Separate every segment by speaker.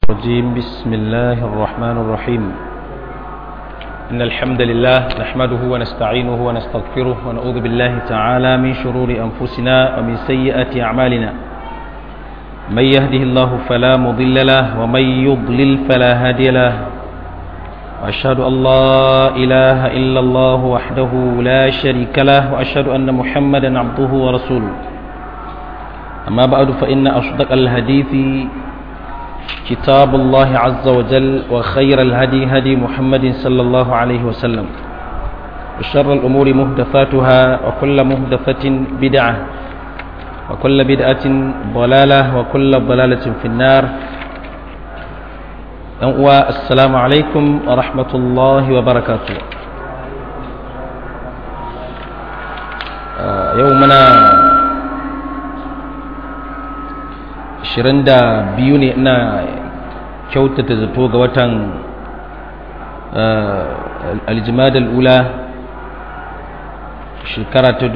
Speaker 1: الرجيم بسم الله الرحمن الرحيم إن الحمد لله نحمده ونستعينه ونستغفره ونعوذ بالله تعالى من شرور أنفسنا ومن سيئات أعمالنا من يهده الله فلا مضل له ومن يضلل فلا هادي له وأشهد أن لا إله إلا الله وحده لا شريك له وأشهد أن محمدا عبده ورسوله أما بعد فإن أصدق الحديث كتاب الله عز وجل وخير الهدي هدي محمد صلى الله عليه وسلم وشر الأمور مهدفاتها وكل مهدفة بدعة وكل بدعة ضلالة وكل ضلالة في النار السلام عليكم ورحمة الله وبركاته يومنا 22 ne ina kyautata zato ga watan aljimada al'ula shekara ta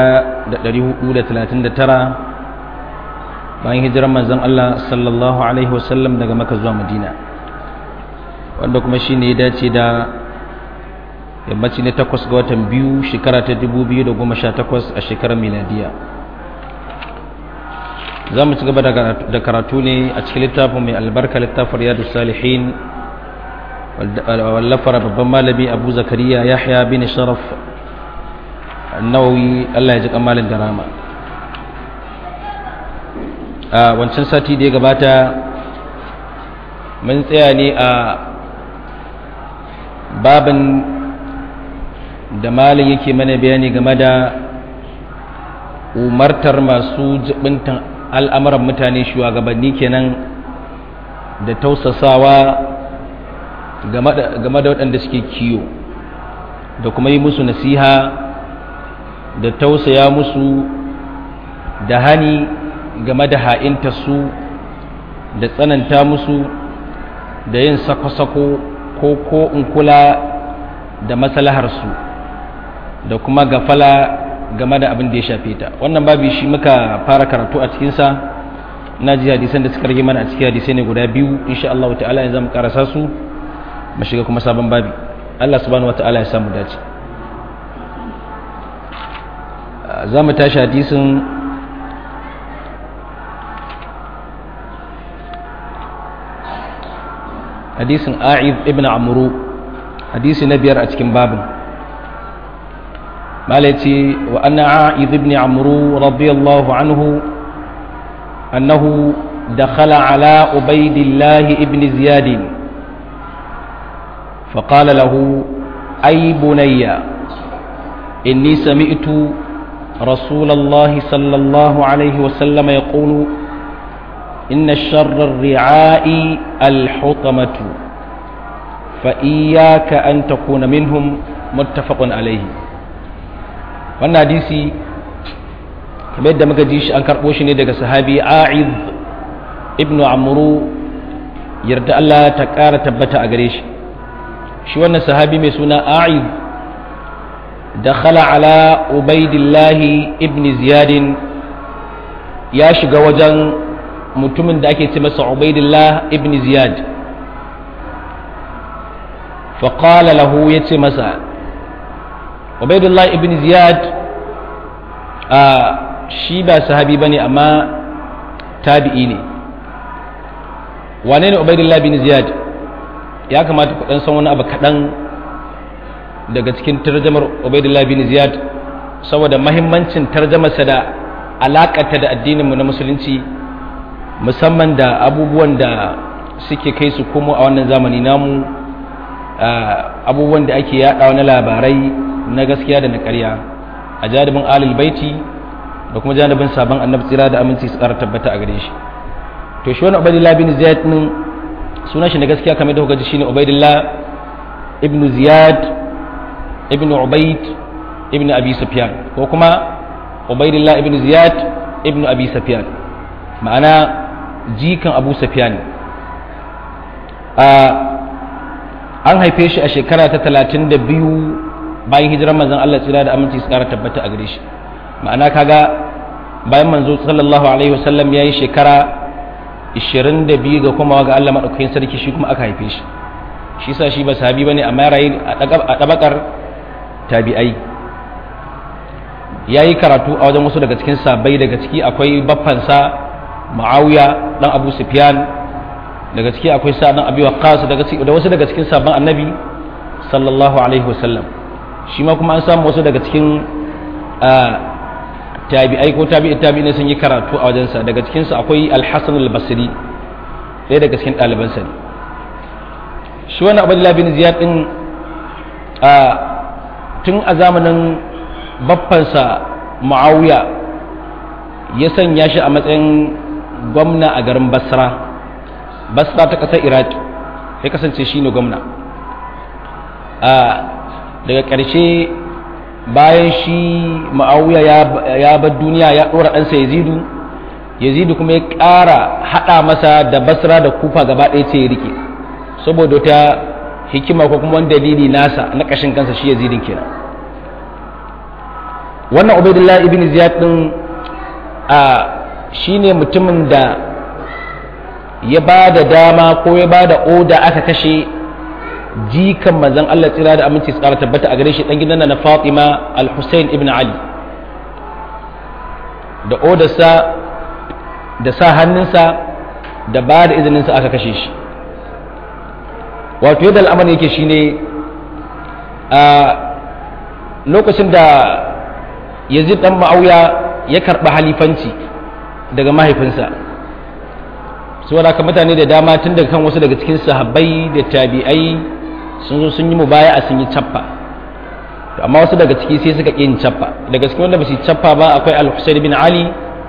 Speaker 1: 1439 bayan hijirar manzan Allah sallallahu Alaihi wasallam daga maka zuwa madina wanda kuma shi ne ya dace da yammaci ne takwas ga watan biyu shekara ta 2018 a shekarar miladiya za mu ci gaba da karatu ne a cikin littafin mai albarka littafin riyadu salihin wallafar babban malami abu zakariya yahya bin sharaf nawawi allah ya ji kamalin da rama a wancan sati da ya gabata mun tsaya ne a babin da malin yake mana bayani game da umartar masu jibintan al'amuran mutane shugabanni kenan da tausasawa game da waɗanda suke kiyo da kuma yi musu nasiha da tausaya musu da hani game da ha'inta su da tsananta musu da yin sako-sako ko ko in kula da maslaharsu da kuma gafala game da abin da ya shafe ta wannan babi shi muka fara karatu a cikinsa na ji hadisan da suka rage mana a cikin hadisai ne guda biyu insha Allah ta'ala yanzu mu karasa su mu shiga kuma sabon babi Allah subhanahu wata'ala ya samu dace za mu tashi hadisin hadisin a'id ibn amru hadisi na biyar a cikin babin مالتي وأن عائذ بن عمرو رضي الله عنه أنه دخل على عبيد الله ابن زياد فقال له أي بني إني سمعت رسول الله صلى الله عليه وسلم يقول إن الشر الرعاء الحطمة فإياك أن تكون منهم متفق عليه wannan hadisi kamar yadda muka ji shi an karɓo shi ne daga sahabi a'id ibnu amru yarda Allah ta ƙara tabbata a gare shi shi wannan sahabi mai suna a'id da khala ala ubaidillahi ibn ziyadin ya shiga wajen mutumin da ake ce masa ubaidillah ibn ziyad faƙala lahu ya ce masa ubaidullah ibn ziyad a shi ba sahabi bane amma tabi'i ne wane ne ubaidullah ibn ziyad ya kamata ku dan san wani abu kaɗan daga cikin tarjamar ubaidullah ibn ziyad saboda mahimmancin tarjamarsa da alakata da addininmu na musulunci musamman da abubuwan da suke kai su komo a wannan zamani namu abubuwan da ake yaɗawa na labarai na gaskiya da na ƙarya a janibin alil baiti da kuma janibin sabon annabi tsira da aminci su tsara tabbata a gare shi to shi wani ubaidillah bin ziyad din sunan shi na gaskiya kamar da kuka ji shine ubaidillah ibn ziyad ibn ubaid ibn abi sufyan ko kuma ubaidillah ibn ziyad ibn abi sufyan ma'ana jikan abu sufyan an haife shi a shekara ta talatin da biyu bayan hijirar manzon Allah tsira da aminci su kara tabbata a gare shi ma'ana kaga bayan manzo sallallahu alaihi wasallam ya yi shekara 22 ga kuma ga Allah madaukakin sarki shi kuma aka haife shi shi sa shi ba sahabi bane amma ya rayu a dabakar tabi'ai yayi karatu a wajen wasu daga cikin sabai daga ciki akwai baffansa Muawiya dan Abu Sufyan daga ciki akwai sa dan Abi Waqqas daga ciki da wasu daga cikin sabban Annabi sallallahu alaihi wasallam shi ma kuma an samu wasu daga cikin tabi'ai ko tabi'i tabi'i ne sun yi karatu a wajensa daga cikinsu akwai al-Hasan al-Basri ɗaya daga cikin ɗalibansa ne shi wani abdullahi bin ziyad din a tun a zamanin baffansa ma'awiya ya sanya shi a matsayin gwamna a garin basra basra ta ƙasar iraki ya kasance shi ne gwamna a daga ƙarshe bayan shi ma'awiya ya bar duniya ya ɗora ɗansa yazidu yazidu kuma ya ƙara haɗa masa da basra da kufa gaba ɗaya ce ya rike saboda ta hikima ko kuma wani dalili nasa na ƙashin kansa shi yazidin kenan wannan ubaidullah ibn ziyad din a shine mutumin da ya ba da dama ko ya ba da oda aka kashe jikan manzon Allah tsira da aminci tsara tabbata a gare shi dan gidan na Fatima al-Husayn ibn Ali da odarsa da sa hannunsa da ba da izininsa aka kashe shi wato yadda al'amari yake shine a lokacin da yazid dan ma'auya ya karɓi halifanci daga mahaifinsa saboda haka mutane da dama tun daga kan wasu daga cikin sahabbai da tabi'ai sun zo sun yi mubaya a sun yi cappa to amma wasu daga ciki sai suka yin cappa daga cikin wanda ba su yi cappa ba akwai al-husayn bin ali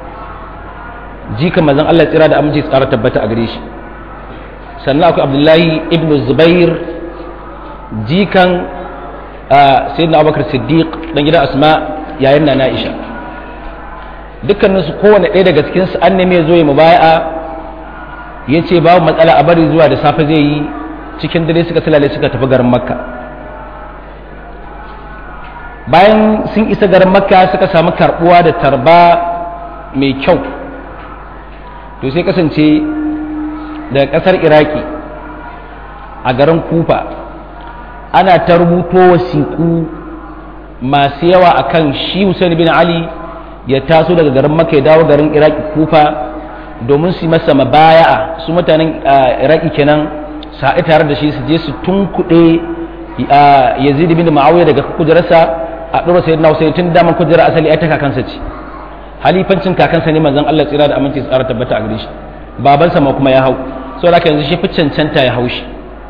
Speaker 1: jika mazan Allah tsira da aminci tsara tabbata a gare shi sannan akwai abdullahi ibn zubair jikan sayyidina abubakar siddiq dan gidan asma yayin na na'isha dukkaninsu kowane ɗaya daga cikinsu an neme ya zo ya mubaya'a ya ce babu matsala a bari zuwa da safe zai yi cikin dare suka silale suka tafi garin makka bayan sun isa garin makka suka samu karbuwa da tarba mai kyau to sai kasance daga kasar iraki a garin kufa ana ta rubuto wasiƙu masu yawa akan shi Hussein bin Ali ya taso daga garin Makka ya dawo garin Iraki Kufa domin su masa mabaya'a su mutanen Iraki kenan su haɗu tare da shi su je su tunkuɗe Yazid bin Muawiya daga kujerarsa a ɗora sayyidina Hussein tun daman kujerar asali ai ta kakansa ce halifancin kakansa ne manzon Allah tsira da aminci tsara tabbata a gare shi babansa ma kuma ya hau saboda haka yanzu shi fi cancanta ya hau shi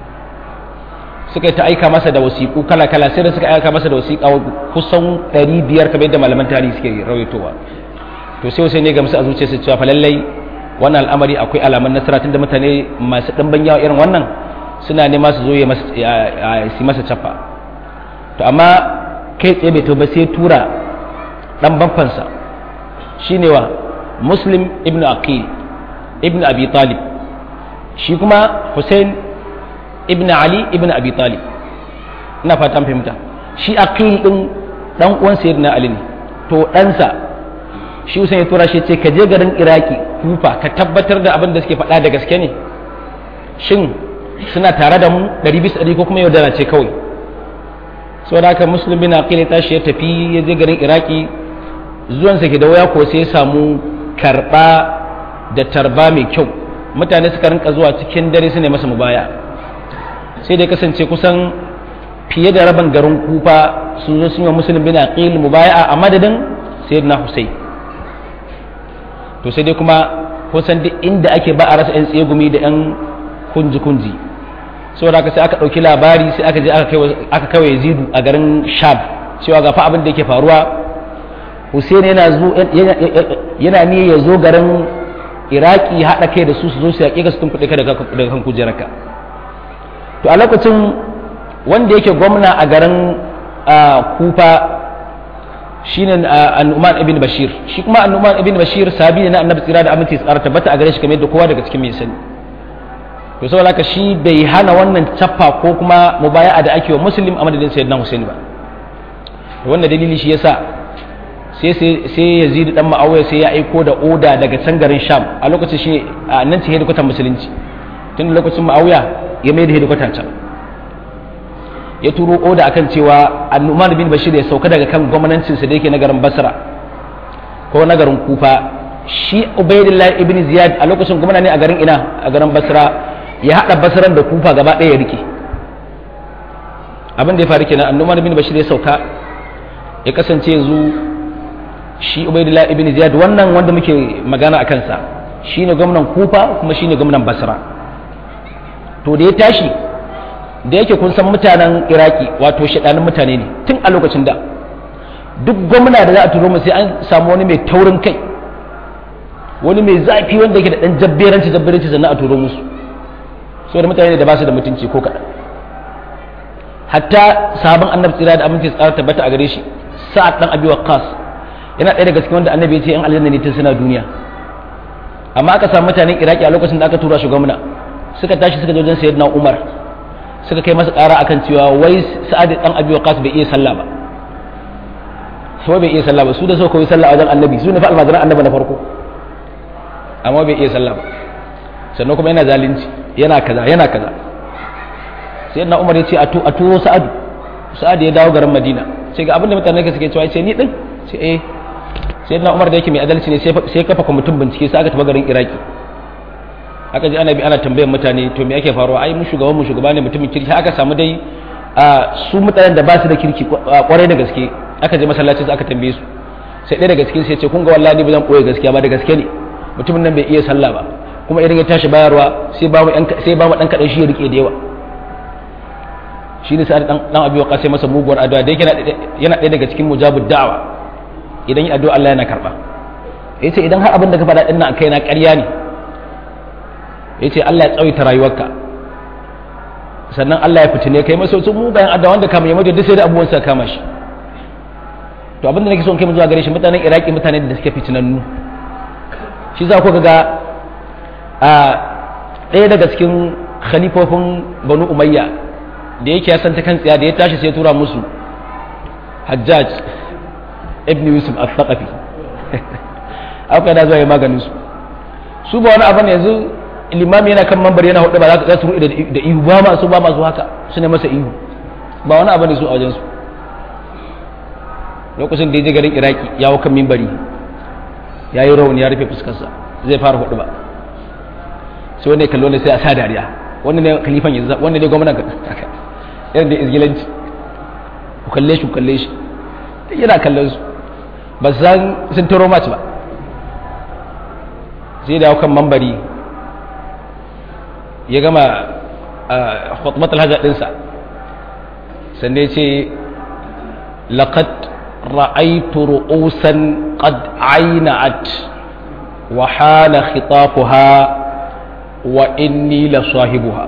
Speaker 1: suka yi ta aika masa da wasiƙu kala-kala sai da suka aika masa da wasiƙa kusan 500 kamar yadda malaman tarihi suke rawaitowa to sai wasu ne gamsu a zuciyarsa cewa fa lallai wannan al'amari akwai alaman nasara tunda mutane masu ɗanban yawa irin wannan suna nema su zo ya su masa cappa to amma kai tsaye bai ba sai tura ɗan banfansa shine wa muslim ibn aqil ibn abi talib shi kuma hussein ibn ali ibn abi talib ina fatan fahimta shi aqil din dan uwan sayyidina ali ne to ɗansa shi usain ya tura shi ce ka je garin iraki kufa ka tabbatar da abin da suke faɗa da gaske ne shin suna tare da mu ɗari bisa ɗari ko kuma yaudara ce kawai saboda haka muslim bin aqil ya tashi ya tafi ya je garin iraki zuwansa ke da waya ko sai ya samu karɓa da tarba mai kyau mutane suka rinka zuwa cikin dare su ne masa mubaya sai dai kasance kusan fiye da rabin garin kufa sun zo sun yi musulun bin aqil mubaya'a a madadin sayyidina husayn to sai dai kuma kusan duk inda ake ba a rasa yan tsegumi da yan kunji kunji saboda haka sai aka dauki labari sai aka je aka kai yazidu a garin shab cewa ga fa abin da yake faruwa husayn yana zo yana ne ya zo garin iraki haɗa kai da su su zo su yaƙe ka su tunkuɗe ka daga kan kujerarka to a lokacin wanda yake gwamna a garin kufa shine annuman ibn bashir shi kuma annuman ibn bashir sabi ne na annabi tsira da aminci tsara tabbata a gare shi kamar yadda kowa daga cikin mai sani to saboda haka shi bai hana wannan cappa ko kuma mubaya'a da ake wa muslim a madadin sayyidina husaini ba to wannan dalili shi yasa sai sai yazid dan ma'awiya sai ya aiko da oda daga can garin sham a lokacin shi a nan ce hedikwatar musulunci tun lokacin ma'awiya ya mai da hedikwatar can ya turo oda akan cewa annuman bin bashir ya sauka daga kan gwamnatinsa da yake na garin basra ko na garin kufa shi ubaidillah ibn ziyad a lokacin gwamna ne a garin ina a garin basra ya hada basran da kufa gaba ɗaya ya rike abin da ya faru kenan annuman bin bashir ya sauka ya kasance yanzu shi ubaidillah ibn ziyad wannan wanda muke magana a kansa shine gwamnan kufa kuma shine gwamnan basra to da ya tashi da yake kun san mutanen iraki wato shaɗanin mutane ne tun a lokacin da duk gwamna da za a turo mu sai an samu wani mai taurin kai wani mai zafi wanda yake da ɗan jabberanci jabberanci sannan a turo musu saboda mutane da ba su da mutunci ko kaɗan hatta sabon annabi tsira da aminci tsara tabbata a gare shi sa'ad dan abi waqqas yana ɗaya daga cikin wanda annabi ya ce in aljanna ne tun suna duniya amma aka samu mutanen iraki a lokacin da aka tura shi gwamna suka tashi suka je wajen sayyidina umar suka kai masa ƙara akan cewa wai sa'ad dan abi waqas bai iya sallah ba so bai iya sallah ba su da suka koyi sallah a wajen annabi su ne fa almajiran annabi na farko amma bai iya sallah ba sannan kuma yana zalunci yana kaza yana kaza sai na umar ya ce a turo sa'adu sa'adu ya dawo garin madina sai ga abinda mutane ka suke cewa ce ni din sai eh sai na umar da yake mai adalci ne sai kafa kwamitin bincike sai aka tafi garin iraki aka ji ana bi ana tambayar mutane to me yake faruwa ai mu shugaban mu shugaba ne mutumin kirki aka samu dai a su mutanen da ba su da kirki kwarai da gaske aka je masallacin su aka tambaye su sai ɗaya daga cikin sai ce kun ga wallahi ba zan koyi gaskiya ba da gaske ne mutumin nan bai iya sallah ba kuma idan ya tashi bayarwa sai ba mu sai ba mu dan kadan shi ya rike da yawa shi ne sa'ad dan abi wa sai masa muguwar addu'a da yake yana ɗaya daga cikin mujabud da'awa idan yi addu'a Allah yana karba yace idan har abin da ka faɗa din nan kai na ƙarya ne yace Allah ya tsawaita rayuwarka sannan Allah ya fitine kai masa su mugayen addu'a wanda kama ya mutu duk sai da abubuwan sa kama shi to abin da nake son kai mu zuwa gare shi mutanen Iraki mutane da suke fitinannu shi za ku ga a ɗaya daga cikin khalifofin Banu Umayya da yake ya san ta kan tsiya da ya tashi sai tura musu hajjaj ibn yusuf al-thaqafi aka da zuwa ya maganin su su ba wani abu ne yanzu limami yana kan mambar yana hudu ba za su ruɗe da ihu ba masu ba masu haka su ne masa ihu ba wani abu ne su a wajen su lokacin da ya je garin iraki ya hau kan mimbari ya yi rauni ya rufe fuskarsa zai fara hudu ba sai wanda ya kallo ne sai a sa dariya wanda ne kalifan yanzu wanda ne gwamnan irin da izgilanci ku kalle shi ku kalle shi yana kallon su ba su san sun taro mace ba sai da kan mambari ya gama khutbat alhaja dinsa sannan ya ce laqad ra'aytu ru'usan qad ayna'at wa hala khitafuha wa inni la sahibuha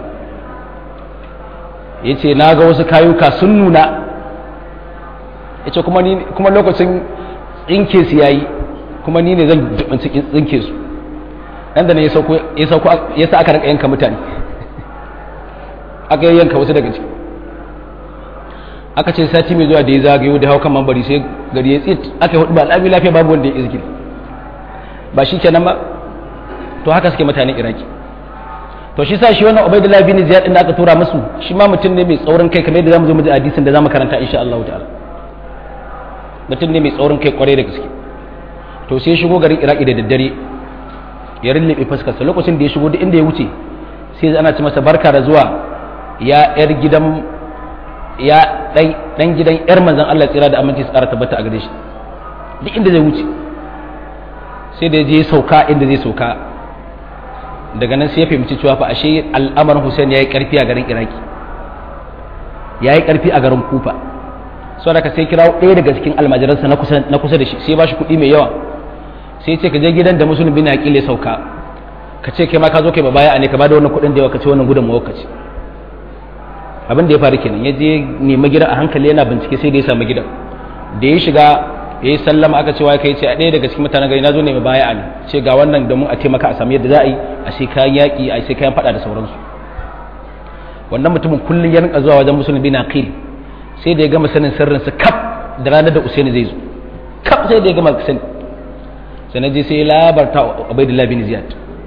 Speaker 1: ya ce na ga wasu kayuka sun nuna ya ce kuma lokacin tsinke su yayi kuma ni ne zan dubanci tsinke su nan da ne ya sa aka rika yanka mutane aka yi yanka wasu daga ciki aka ce sati mai zuwa da ya zagayo da haukan mambari sai gari ya tsit aka yi hudu ba al'ami lafiya babu wanda ya izgil ba shi kenan ba to haka suke mutanen iraki to shi sa shi wannan Ubaidullah bin Ziyad din da aka tura musu shi ma mutum ne mai tsaurin kai kamar yadda zamu zo mu ji hadisin da zamu karanta insha Allah ta'ala mutum ne mai tsaurin kai kwarai da gaske to sai shigo garin Iraki da daddare ya rinlibe fuskar sa lokacin da ya shigo duk inda ya wuce sai ana ci masa barka da zuwa ya yar gidan ya dan gidan yar manzon Allah tsira da aminci tsara tabbata a gare shi duk inda zai wuce sai da ya je sauka inda zai sauka daga nan sai ya fahimci cewa fa ashe al'amarin Hussein yayi karfi a garin Iraki yayi karfi a garin Kufa saboda ka sai kirawo ɗaya daga cikin almajiransa na kusa na kusa da shi sai ba shi kuɗi mai yawa sai ce ka je gidan da musulmi bin Aqil ya sauka ka ce kai ma ka zo kai baya ne ka bada wannan kuɗin da yawa ka ce wannan gudun ka ce abin da ya faru kenan ya je nemi gidan a hankali yana bincike sai da ya samu gidan da ya shiga ya yi sallama aka cewa kai ce a ɗaya daga cikin mutanen gari na zo ne mai baya ne ce ga wannan domin a taimaka a samu yadda za a yi a sai kayan yaƙi a sai kayan faɗa da sauransu wannan mutumin kullum ya rinka zuwa wajen musulmi bin aqil sai da ya gama sanin sirrinsa kaf da ranar da usaini zai zo kaf sai da ya gama sani sai na je sai ya labarta ubaidullah bin ziyad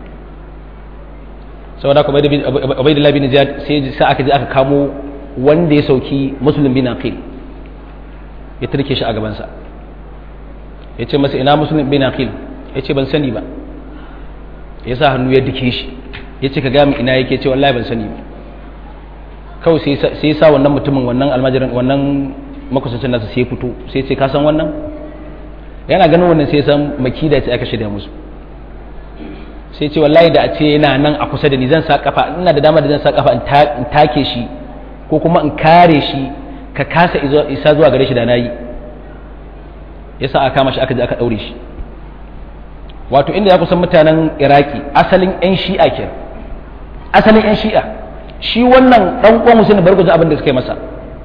Speaker 1: saboda haka ubaidullah bin ziyad sai sa aka je aka kamo wanda ya sauki muslim bin aqil ya turke shi a gabansa ya ce masa ina muslim bin aqil ya ce ban sani ba ya sa hannu ya dike shi ya ce ka gami ina yake ce wallahi ban sani ba kawai sai ya sa wannan mutumin wannan almajirin wannan makusancin nasa sai ya fito sai ya ce ka san wannan yana ganin wannan sai ya san makida ce aka shirya musu sai ce wallahi da a ce yana nan a kusa da ni zan sa kafa ina da dama da zan sa kafa in take shi ko kuma in kare shi ka kasa isa zuwa gare shi da nayi yasa aka kama shi aka je aka daure shi wato inda ya kusan mutanen iraki asalin yan shi'a ke asalin yan shi'a shi wannan dan uwan musulmi bar gujin abin da suka yi masa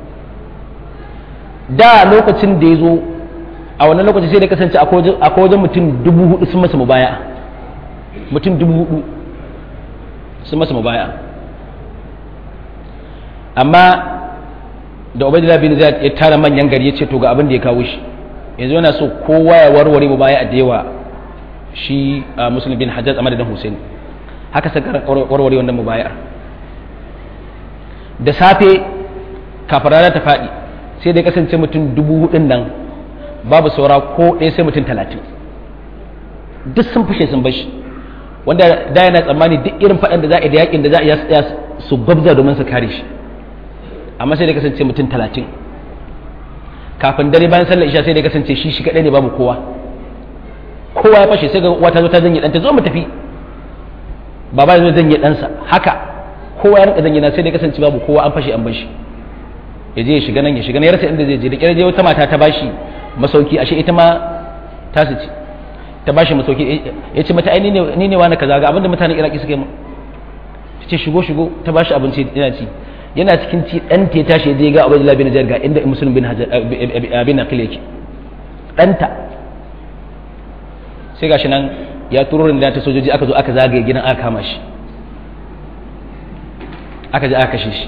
Speaker 1: da lokacin da ya zo a wannan lokaci sai da kasance akwai wajen mutum dubu hudu sun masa mubaya mutum dubu hudu sun masa mubaya amma da ubaidullah bin zaid ya tara manyan gari ya ce to ga abin da ya kawo shi yanzu yana so kowa ya warware mubaya da yawa shi muslim bin hajjaz a madadin hussein haka sai warware wannan mubayar da safe kafin rana ta faɗi sai dai kasance mutum dubu hudun nan babu saura ko ɗaya sai mutum talatin duk sun fushe sun bashi wanda da yana tsammani duk irin faɗan da za a yi da yakin da za a yi tsaya su gwabza domin su kare shi amma sai dai kasance mutum talatin kafin dare bayan sallar isha sai dai kasance shi shi kaɗai ne babu kowa kowa ya fashe sai ga wata zo ta zanye ɗanta zo mu tafi baba ya zo zanye ɗansa haka kowa ya rinka zanye na sai dai kasance babu kowa an fashe an bashi ya je ya shiga nan ya shiga nan ya rasa inda zai je da kyar je wata mata ta bashi masauki ashe ita ma ta su ci ta bashi masauki ya ce mata ai ni ne wani kaza ga abinda mutanen iraki suka yi mu ta ce shigo shigo ta bashi abinci yana ci yana cikin ci ɗan ta tashi ya je ga abdullahi bin jar ga inda musulun bin bin aqil yake ɗanta sai gashi nan ya turo da ta sojoji aka zo aka zagaye gidan aka kama shi aka je aka kashe shi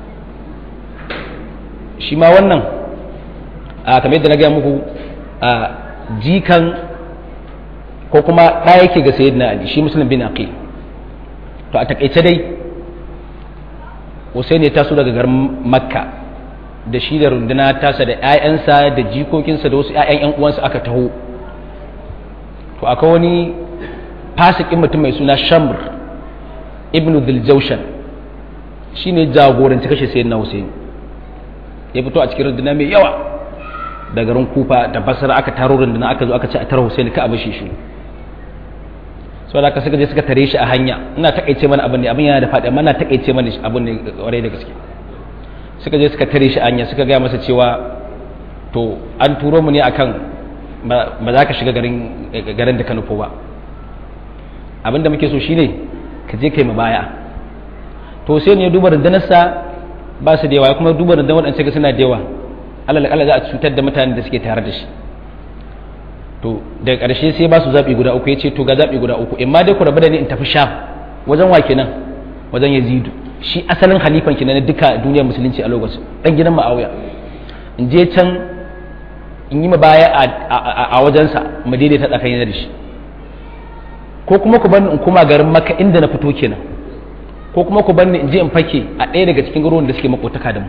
Speaker 1: shi ma wannan a kamar yadda na gaya muku a jikan ko kuma ɗaya yake ga sayyidina ali shi musulun bin aqil to a takaice dai Hussein ya taso daga garin makka da shi da runduna tasa da 'ya'yansa da jikokinsa da wasu 'ya'yan 'yan uwansa aka taho to akwai wani fasikin mutum mai suna shamr ibnu diljaushan shi ne jagoranci kashe sayyidina Hussein ya fito a cikin runduna mai yawa da garin kufa da basra aka taro runduna aka zo aka ce a tara Hussein ka abin shi shi so da aka suka je suka tare shi a hanya ina takaice mana abin ne abin yana da faɗi amma ina takaice mana abin ne kwarai da gaske suka je suka tare shi a hanya suka gaya masa cewa to an turo mu ne akan ba za ka shiga garin garin da ka nufo ba abin da muke so shine ka je kai mu baya to sai ne duba rundunarsa ba su da yawa kuma duba rundunar waɗanda ga suna da yawa alal kala za a cutar da mutanen da suke tare da shi to daga ƙarshe sai ba su zaɓi guda uku ya ce to ga zaɓi guda uku in ma dai ku rabu da ni in tafi sham wajen wa kenan wajen yazidu shi asalin halifan kenan na duka duniyar musulunci a lokacin dan gidan ma'auya in je can in yi baya a wajensa mu daidaita tsakanin da shi ko kuma ku bani in kuma garin maka inda na fito kenan ko kuma ku bani in je in fake a ɗaya daga cikin garuruwan da suke makotaka da mu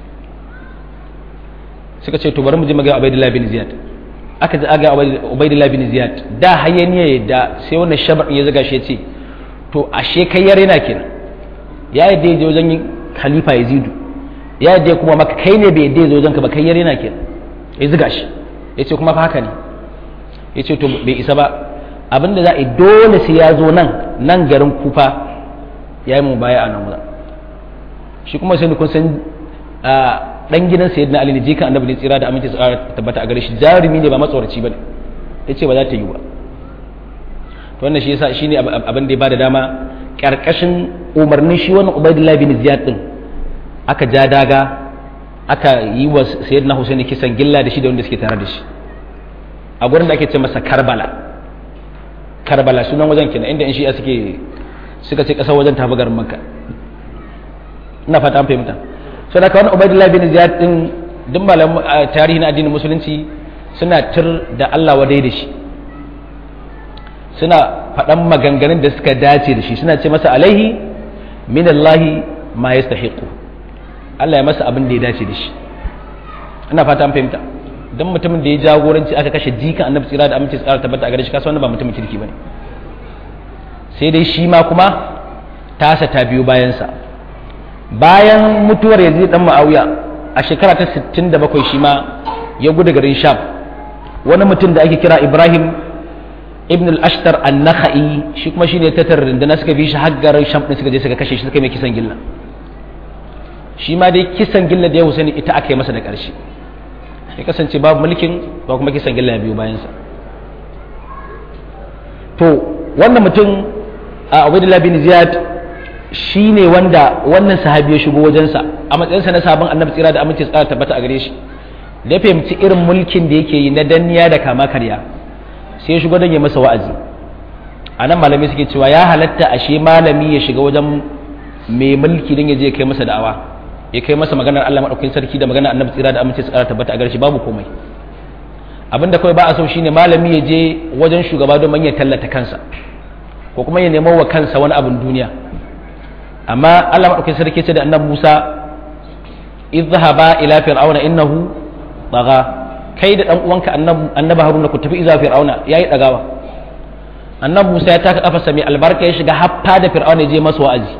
Speaker 1: suka ce to bari mu je maga Ubaidillah bin Ziyad aka ji aga Ubaidillah bin Ziyad da hayaniya da sai wannan shabar ya zaga shi ya ce to ashe kai yare na kenan ya yadda ya je wajen khalifa Yazidu ya yadda kuma maka kai ne bai yadda ya zo wajen ka ba kai yare na kenan ya zuga shi ya ce kuma fa haka ne ya ce to bai isa ba abinda za a yi dole sai ya zo nan nan garin kufa ya yi mu baya a nan wurin shi kuma sai kun san dan gidan sayyidina ali ne jikan annabi ne tsira da aminci tsara tabbata a gare shi jarumi ne ba matsoraci bane yace ba za ta yi ba to wannan shi yasa shine abin da ya bada dama karkashin umarnin shi wannan ubaidillah bin ziyad din aka ja daga aka yi wa sayyidina husaini kisan gilla da shi da wanda suke tare da shi a gurin da ake ce masa karbala karbala sunan wajen kenan inda in shi'a suke suka ce kasar wajen tafi garin makka ina fata an fahimta sai da wani ubaidullah bin ziyad din duk malam tarihi na addinin musulunci suna tir da Allah wadai da shi suna faɗan maganganun da suka dace da shi suna ce masa alaihi min Allahi ma yastahiqu Allah ya masa abin da ya dace da shi ina fata an fahimta dan mutumin da ya jagoranci aka kashe jikan annabi tsira da aminci tsara tabbata a gare shi kasa wanda ba mutumin kirki bane sai dai shi ma kuma tasa ta biyo bayansa bayan mutuwar yazid dan ma'awiya a shekara ta 67 shi ma ya gudu garin sham wani mutum da ake kira ibrahim ibn al-ashtar an-nakhai shi kuma shine ta tarrinda suka bi shi har garin sham din suka je suka kashe shi suka mai kisan gilla shi ma dai kisan gilla da ya husaini ita aka yi masa da ƙarshe ya kasance babu mulkin ba kuma kisan gilla ya biyo bayansa to wannan mutum a ubaidullah bin ziyad shi ne wanda wannan sahabi ya shigo wajensa a matsayinsa na sabon annabi tsira da aminci tsara tabbata a gare shi da ya fahimci irin mulkin da yake yi na danniya da kama karya sai ya shigo don ya masa wa'azi a nan malami suke cewa ya halatta ashe malami ya shiga wajen mai mulki don ya je kai masa da'awa ya kai masa maganar Allah maɗaukakin sarki da maganar annabi tsira da aminci tsara tabbata a gare shi babu komai abinda kawai ba a so shine malami ya je wajen shugaba don ya tallata kansa ko kuma ya nemo wa kansa wani abin duniya amma Allah maɗaukakin sarki ce da annabi Musa idhhaba ila fir'auna innahu tagha kai da dan uwanka annabi Haruna ku tafi iza fir'auna yayi dagawa annabi Musa ya taka kafarsa mai albarka ya shiga haffa da fir'auna ya je masa wa'azi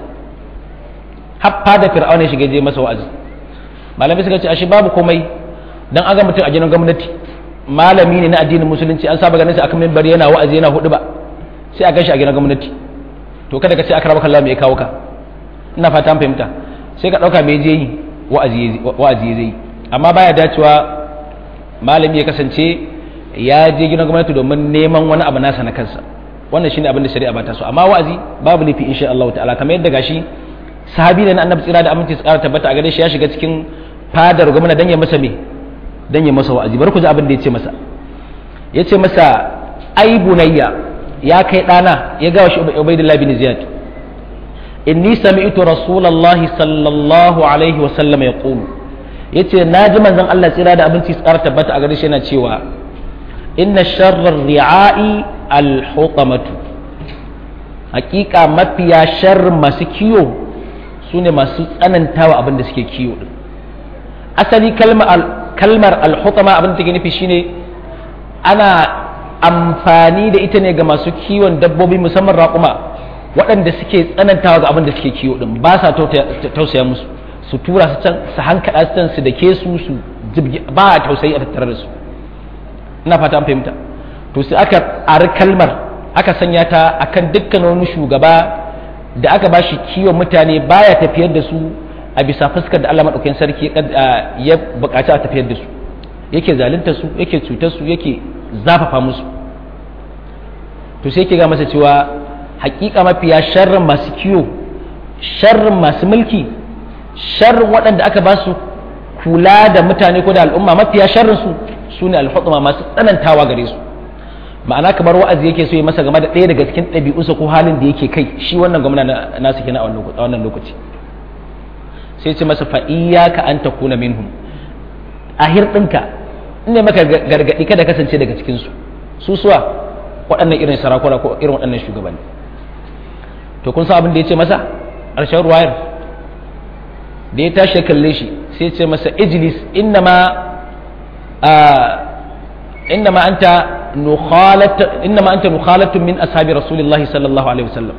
Speaker 1: haffa da fir'auna ya shiga je masa wa'azi malamai suka ce ashe babu komai dan aga mutum a gidan gwamnati malami ne na addinin musulunci an saba ganin sa akan minbar yana wa'azi yana hudu ba sai a gashi a gidan gwamnati to kada ka ce aka rabu kallon me ya kawo ka ina fata an fahimta sai ka dauka me je yi wa'azi wa'azi zai amma baya dacewa malami ya kasance ya je gidan gwamnati domin neman wani abu nasa na kansa wannan shine abin da shari'a ba ta so amma wa'azi babu laifi insha Allah ta'ala kamar yadda gashi sahabi ne na annabi tsira da aminci su kara tabbata a gare shi ya shiga cikin fadar gwamna dan ya masa me dan ya masa wa'azi bari ku ji abin da ya ce masa ya ce masa ai bunayya ya kai dana ya ga shi ubaidullah bin ziyad inni sami'tu rasulullahi sallallahu alaihi wa sallam yaqulu yace naji manzon Allah tsira da abinci su kara tabbata a gare shi yana cewa inna sharrar ri'a'i al-hutamatu hakika mafiya sharrin masu kiyo su ne masu tsanantawa abin da suke kiyo din asali kalmar alhutama abin da take nufi shine ana amfani da ita ne ga masu kiwon dabbobi musamman raƙuma waɗanda suke tsanantawa ga abin da suke kiwo din ba sa tausaya musu su tura su can su hankaɗa su can su da ke su su ba a tausayi a tattare da su ina fata an fahimta to sai aka ari kalmar aka sanya ta akan dukkan wani shugaba da aka bashi kiwon mutane baya tafiyar da su a bisa fuskar da Allah madaukakin sarki ya bukaci a tafiyar da su yake zalunta su yake cutar su yake zafafa musu to sai yake ga masa cewa hakika mafiya sharrin masu kiwo sharrin masu mulki sharrin waɗanda aka ba su kula da mutane ko da al'umma mafiya sharrin su su ne alhutuma masu tsanantawa gare su ma'ana kamar wa'azi yake so ya masa game da ɗaya daga cikin ɗabi'unsa ko halin da yake kai shi wannan gwamna nasu kenan a wannan lokaci sai ce masa fa'iyyaka an ta kuna minhum a hirɗinka ne maka gargaɗi kada kasance daga cikinsu su suwa waɗannan irin sarakuna ko irin waɗannan shugabanni to kun san abin da ya ce masa ƙarshen ruwayar da ya tashi kalle shi sai ce masa ijlis innama innama anta nukhalat innama anta nukhalatun min ashabi rasulillahi sallallahu alaihi wasallam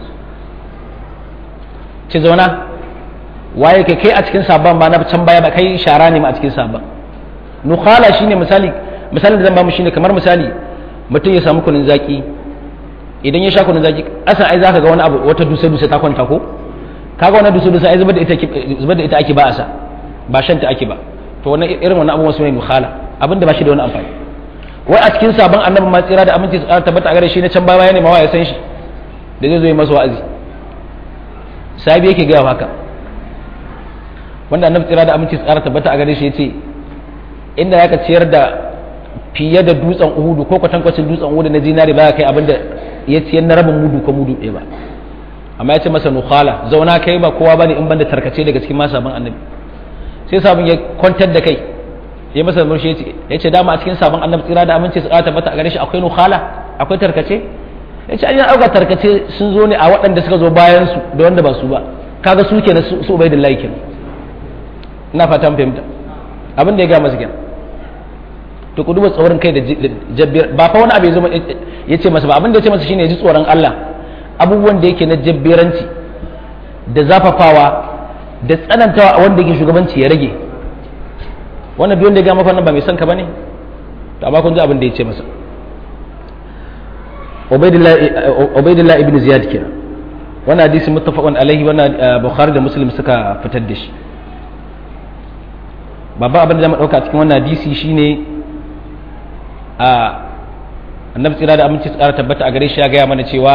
Speaker 1: ce zauna waye kai kai a cikin sabon ba na can baya ba kai shara ne ma a cikin sabon nukhala shine misali misalin da zan ba mu shine kamar misali mutum ya samu kunun zaki idan ya sha kunun zaki asan ai zaka ga wani abu wata dusa dusa ta kwanta ko kaga wannan dusa dusa ai zubar da ita zubar da ita ake ba asa ba shan ta ake ba to wannan irin wannan abubuwan su ne nukhala abinda ba shi da wani amfani wai a cikin sabon annabi ma tsira da aminci tsara tabbata a gare shi na can baya ne ma ya san shi da zai zo yi masa wa'azi sahabi yake gaya haka wanda annabi tsira da aminci tsara tabbata a gare shi yace inda zaka ciyar da fiye da dutsen uhudu ko kwatankwacin dutsen uhudu na zinari ba kai abinda ya ciyar na rabin mudu ko mudu ɗaya ba amma ya ce masa nukhala zauna kai ba kowa bane in banda tarkace daga cikin masabin annabi sai sabon ya kwantar da kai ya masa murshi ya ce dama a cikin sabon annabi tsira da aminci su ƙara tabbata a gare shi akwai nukhala akwai tarkace ya ce an yi ɗauka tarkace sun zo ne a waɗanda suka zo bayan su da wanda ba su ba kaga su kenan su ubaidillahi kenan ina fatan fahimta abin da ya gaya masa kenan to ku duba tsoron kai da jabbiyar ba fa wani abu ya zama ya ce masa ba abin da ya ce masa shine ya ji tsoron Allah abubuwan da yake na jabbiranci da zafafawa da tsanantawa a wanda yake shugabanci ya rage wannan biyon da ya gama fannin ba mai son ka bane to amma kun ji abin da ya ce masa Ubaidillah ibn Ziyad kenan wannan hadisi muttafaqun alaihi wannan Bukhari da Muslim suka fitar da shi babban abin da zamu dauka cikin wannan hadisi shine a annabi tsira da aminci tsara tabbata a gare shi ya gaya mana cewa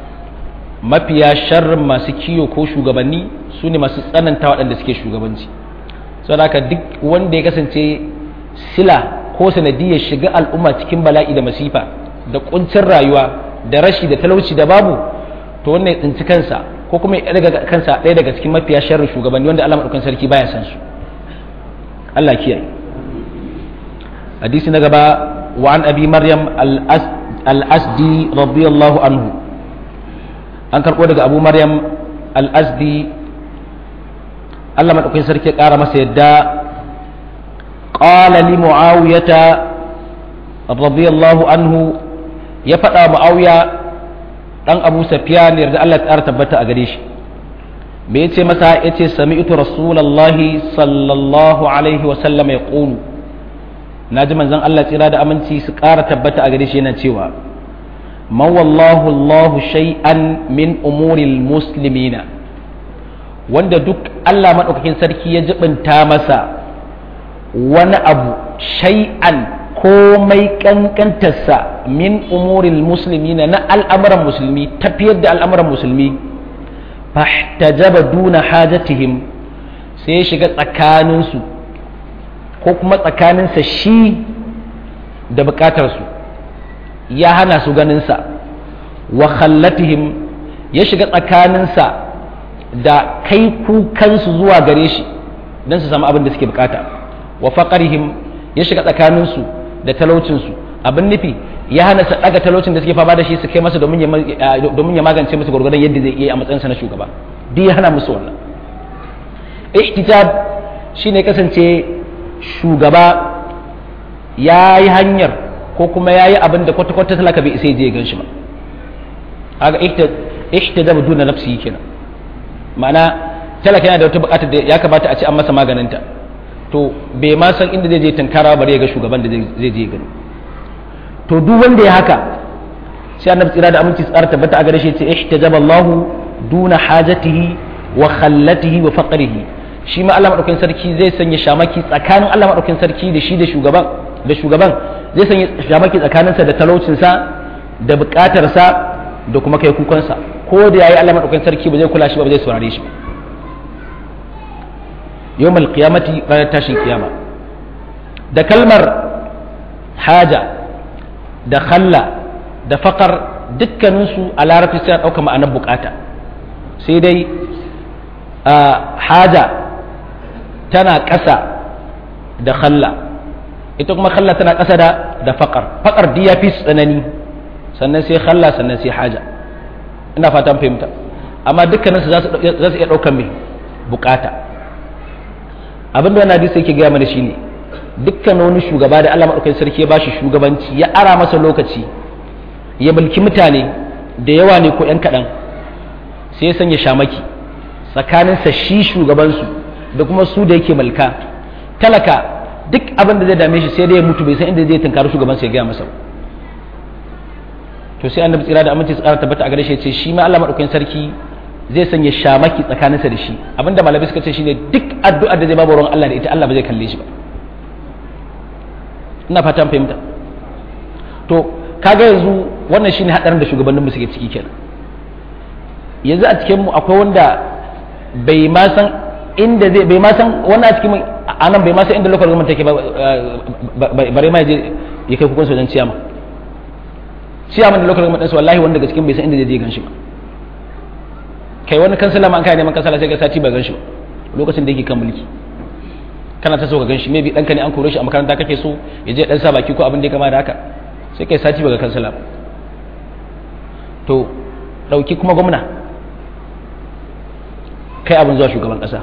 Speaker 1: mafiya sharrin masu kiyo ko shugabanni su ne masu tsananta waɗanda suke shugabanci saboda haka duk wanda ya kasance sila ko sanadiyar shiga al'umma cikin bala'i da masifa da kuncin rayuwa da rashi da talauci da babu to wannan ya tsinci kansa ko kuma ya daga kansa ɗaya daga cikin mafiya sharrin shugabanni wanda Allah madaukakin sarki baya san su Allah kiyaye hadisi na gaba wa an abi maryam al-asdi radiyallahu anhu an karɓo daga abu maryam al-asdi Allah madaukakin sarki ya ƙara masa yadda qala li muawiyata radiyallahu anhu ya faɗa muawiya dan abu safiyan yarda Allah ta tabbata a gare shi me yace masa yace sami'tu rasulullahi sallallahu alaihi wa sallam yaqulu naji manzon Allah tsira da aminci su ƙara tabbata a gare shi yana cewa man wallahu Allah shay'an min umuril muslimina wanda duk Allah madaukakin sarki ya jibinta masa wani abu shay'an komai kankantarsa min umuril muslimina na al'amuran musulmi tafiyar da al'amuran musulmi fahtajaba duna hajatihim sai ya shiga tsakaninsu ko kuma tsakaninsa shi da bukatarsu ya hana su ganinsa wa khallatihim ya shiga tsakaninsa da kai kukansu zuwa gare shi don su samu abin da suke bukata wa faqarihim ya shiga tsakaninsu da talaucinsu abin nufi ya hana su daga talaucin da suke fama da shi su kai masa domin ya magance musu gwargwadon yadda zai iya a matsayinsa na shugaba duk ya hana musu wannan ihtitab shine kasance shugaba ya yi hanyar ko kuma ya yi abin da kwata-kwata talaka bai isa je ya gan shi ba haka ihtitab duna nafsi kenan ma'ana talaka yana da wata bukatar da ya kamata a ce an masa maganinta to bai ma san inda zai je tankara bare ya ga shugaban da zai je gani to duk wanda ya haka sai annabi tsira da aminci tsara tabbata a gare shi ce ihtajaba Allah duna hajatihi wa khallatihi wa faqrihi shi ma Allah madaukakin sarki zai sanya shamaki tsakanin Allah madaukakin sarki da shi da shugaban da shugaban zai sanya shamaki tsakaninsa da talaucinsa da bukatarsa da kuma kai kukansa ko da yayi Allah madaukakin sarki ba zai kula shi ba zai saurare shi yawmal qiyamati ranar tashin kiyama da kalmar haja da khalla da faƙar dukkaninsu a larabci suna ɗauka ma'anar bukata sai dai haja tana ƙasa da khalla ita kuma khalla tana ƙasa da da faƙar faƙar duk ya fi su tsanani sannan sai khalla sannan sai haja ina fatan fahimta amma dukkaninsu za su iya ɗaukan mai bukata abin da wani hadisi yake gaya mana shine dukkan wani shugaba da Allah madaukakin sarki ya bashi shugabanci ya ara masa lokaci ya mulki mutane da yawa ne ko yan kaɗan sai ya sanya shamaki tsakaninsa shi shugabansu da kuma su da yake mulka talaka duk abin da zai dame shi sai dai ya mutu bai san inda zai tunkari shugabansa ya gaya masa to sai annabi tsira da aminci tsara tabbata a gare shi ya ce shi ma Allah madaukakin sarki zai sanya shamaki tsakaninsa da shi abinda malamai suka ce shine duk addu'ar da zai babu ruwan Allah da ita Allah ba zai kalle shi ba ina fatan fahimta to kaga yanzu wannan shine hadarin da shugabannin mu suke ciki kenan yanzu a cikin mu akwai wanda bai ma san inda zai bai ma san wannan a cikin anan bai ma san inda local government take ba bare ma je ya kai kukunsa wajen ciyama ciyaman da local government ɗinsu wallahi wanda daga cikin bai san inda zai je gan shi ba kai wani kansala ma an kai neman kansala sai ga sati ba gan shi ba lokacin da yake kan mulki kana ta so ka ganshi maybe ɗanka ne an kore shi a makaranta kake so ya je ɗan sa baki ko abin da ya kama da haka sai kai sati baka kansala to ɗauki kuma gwamna kai abin zuwa shugaban ƙasa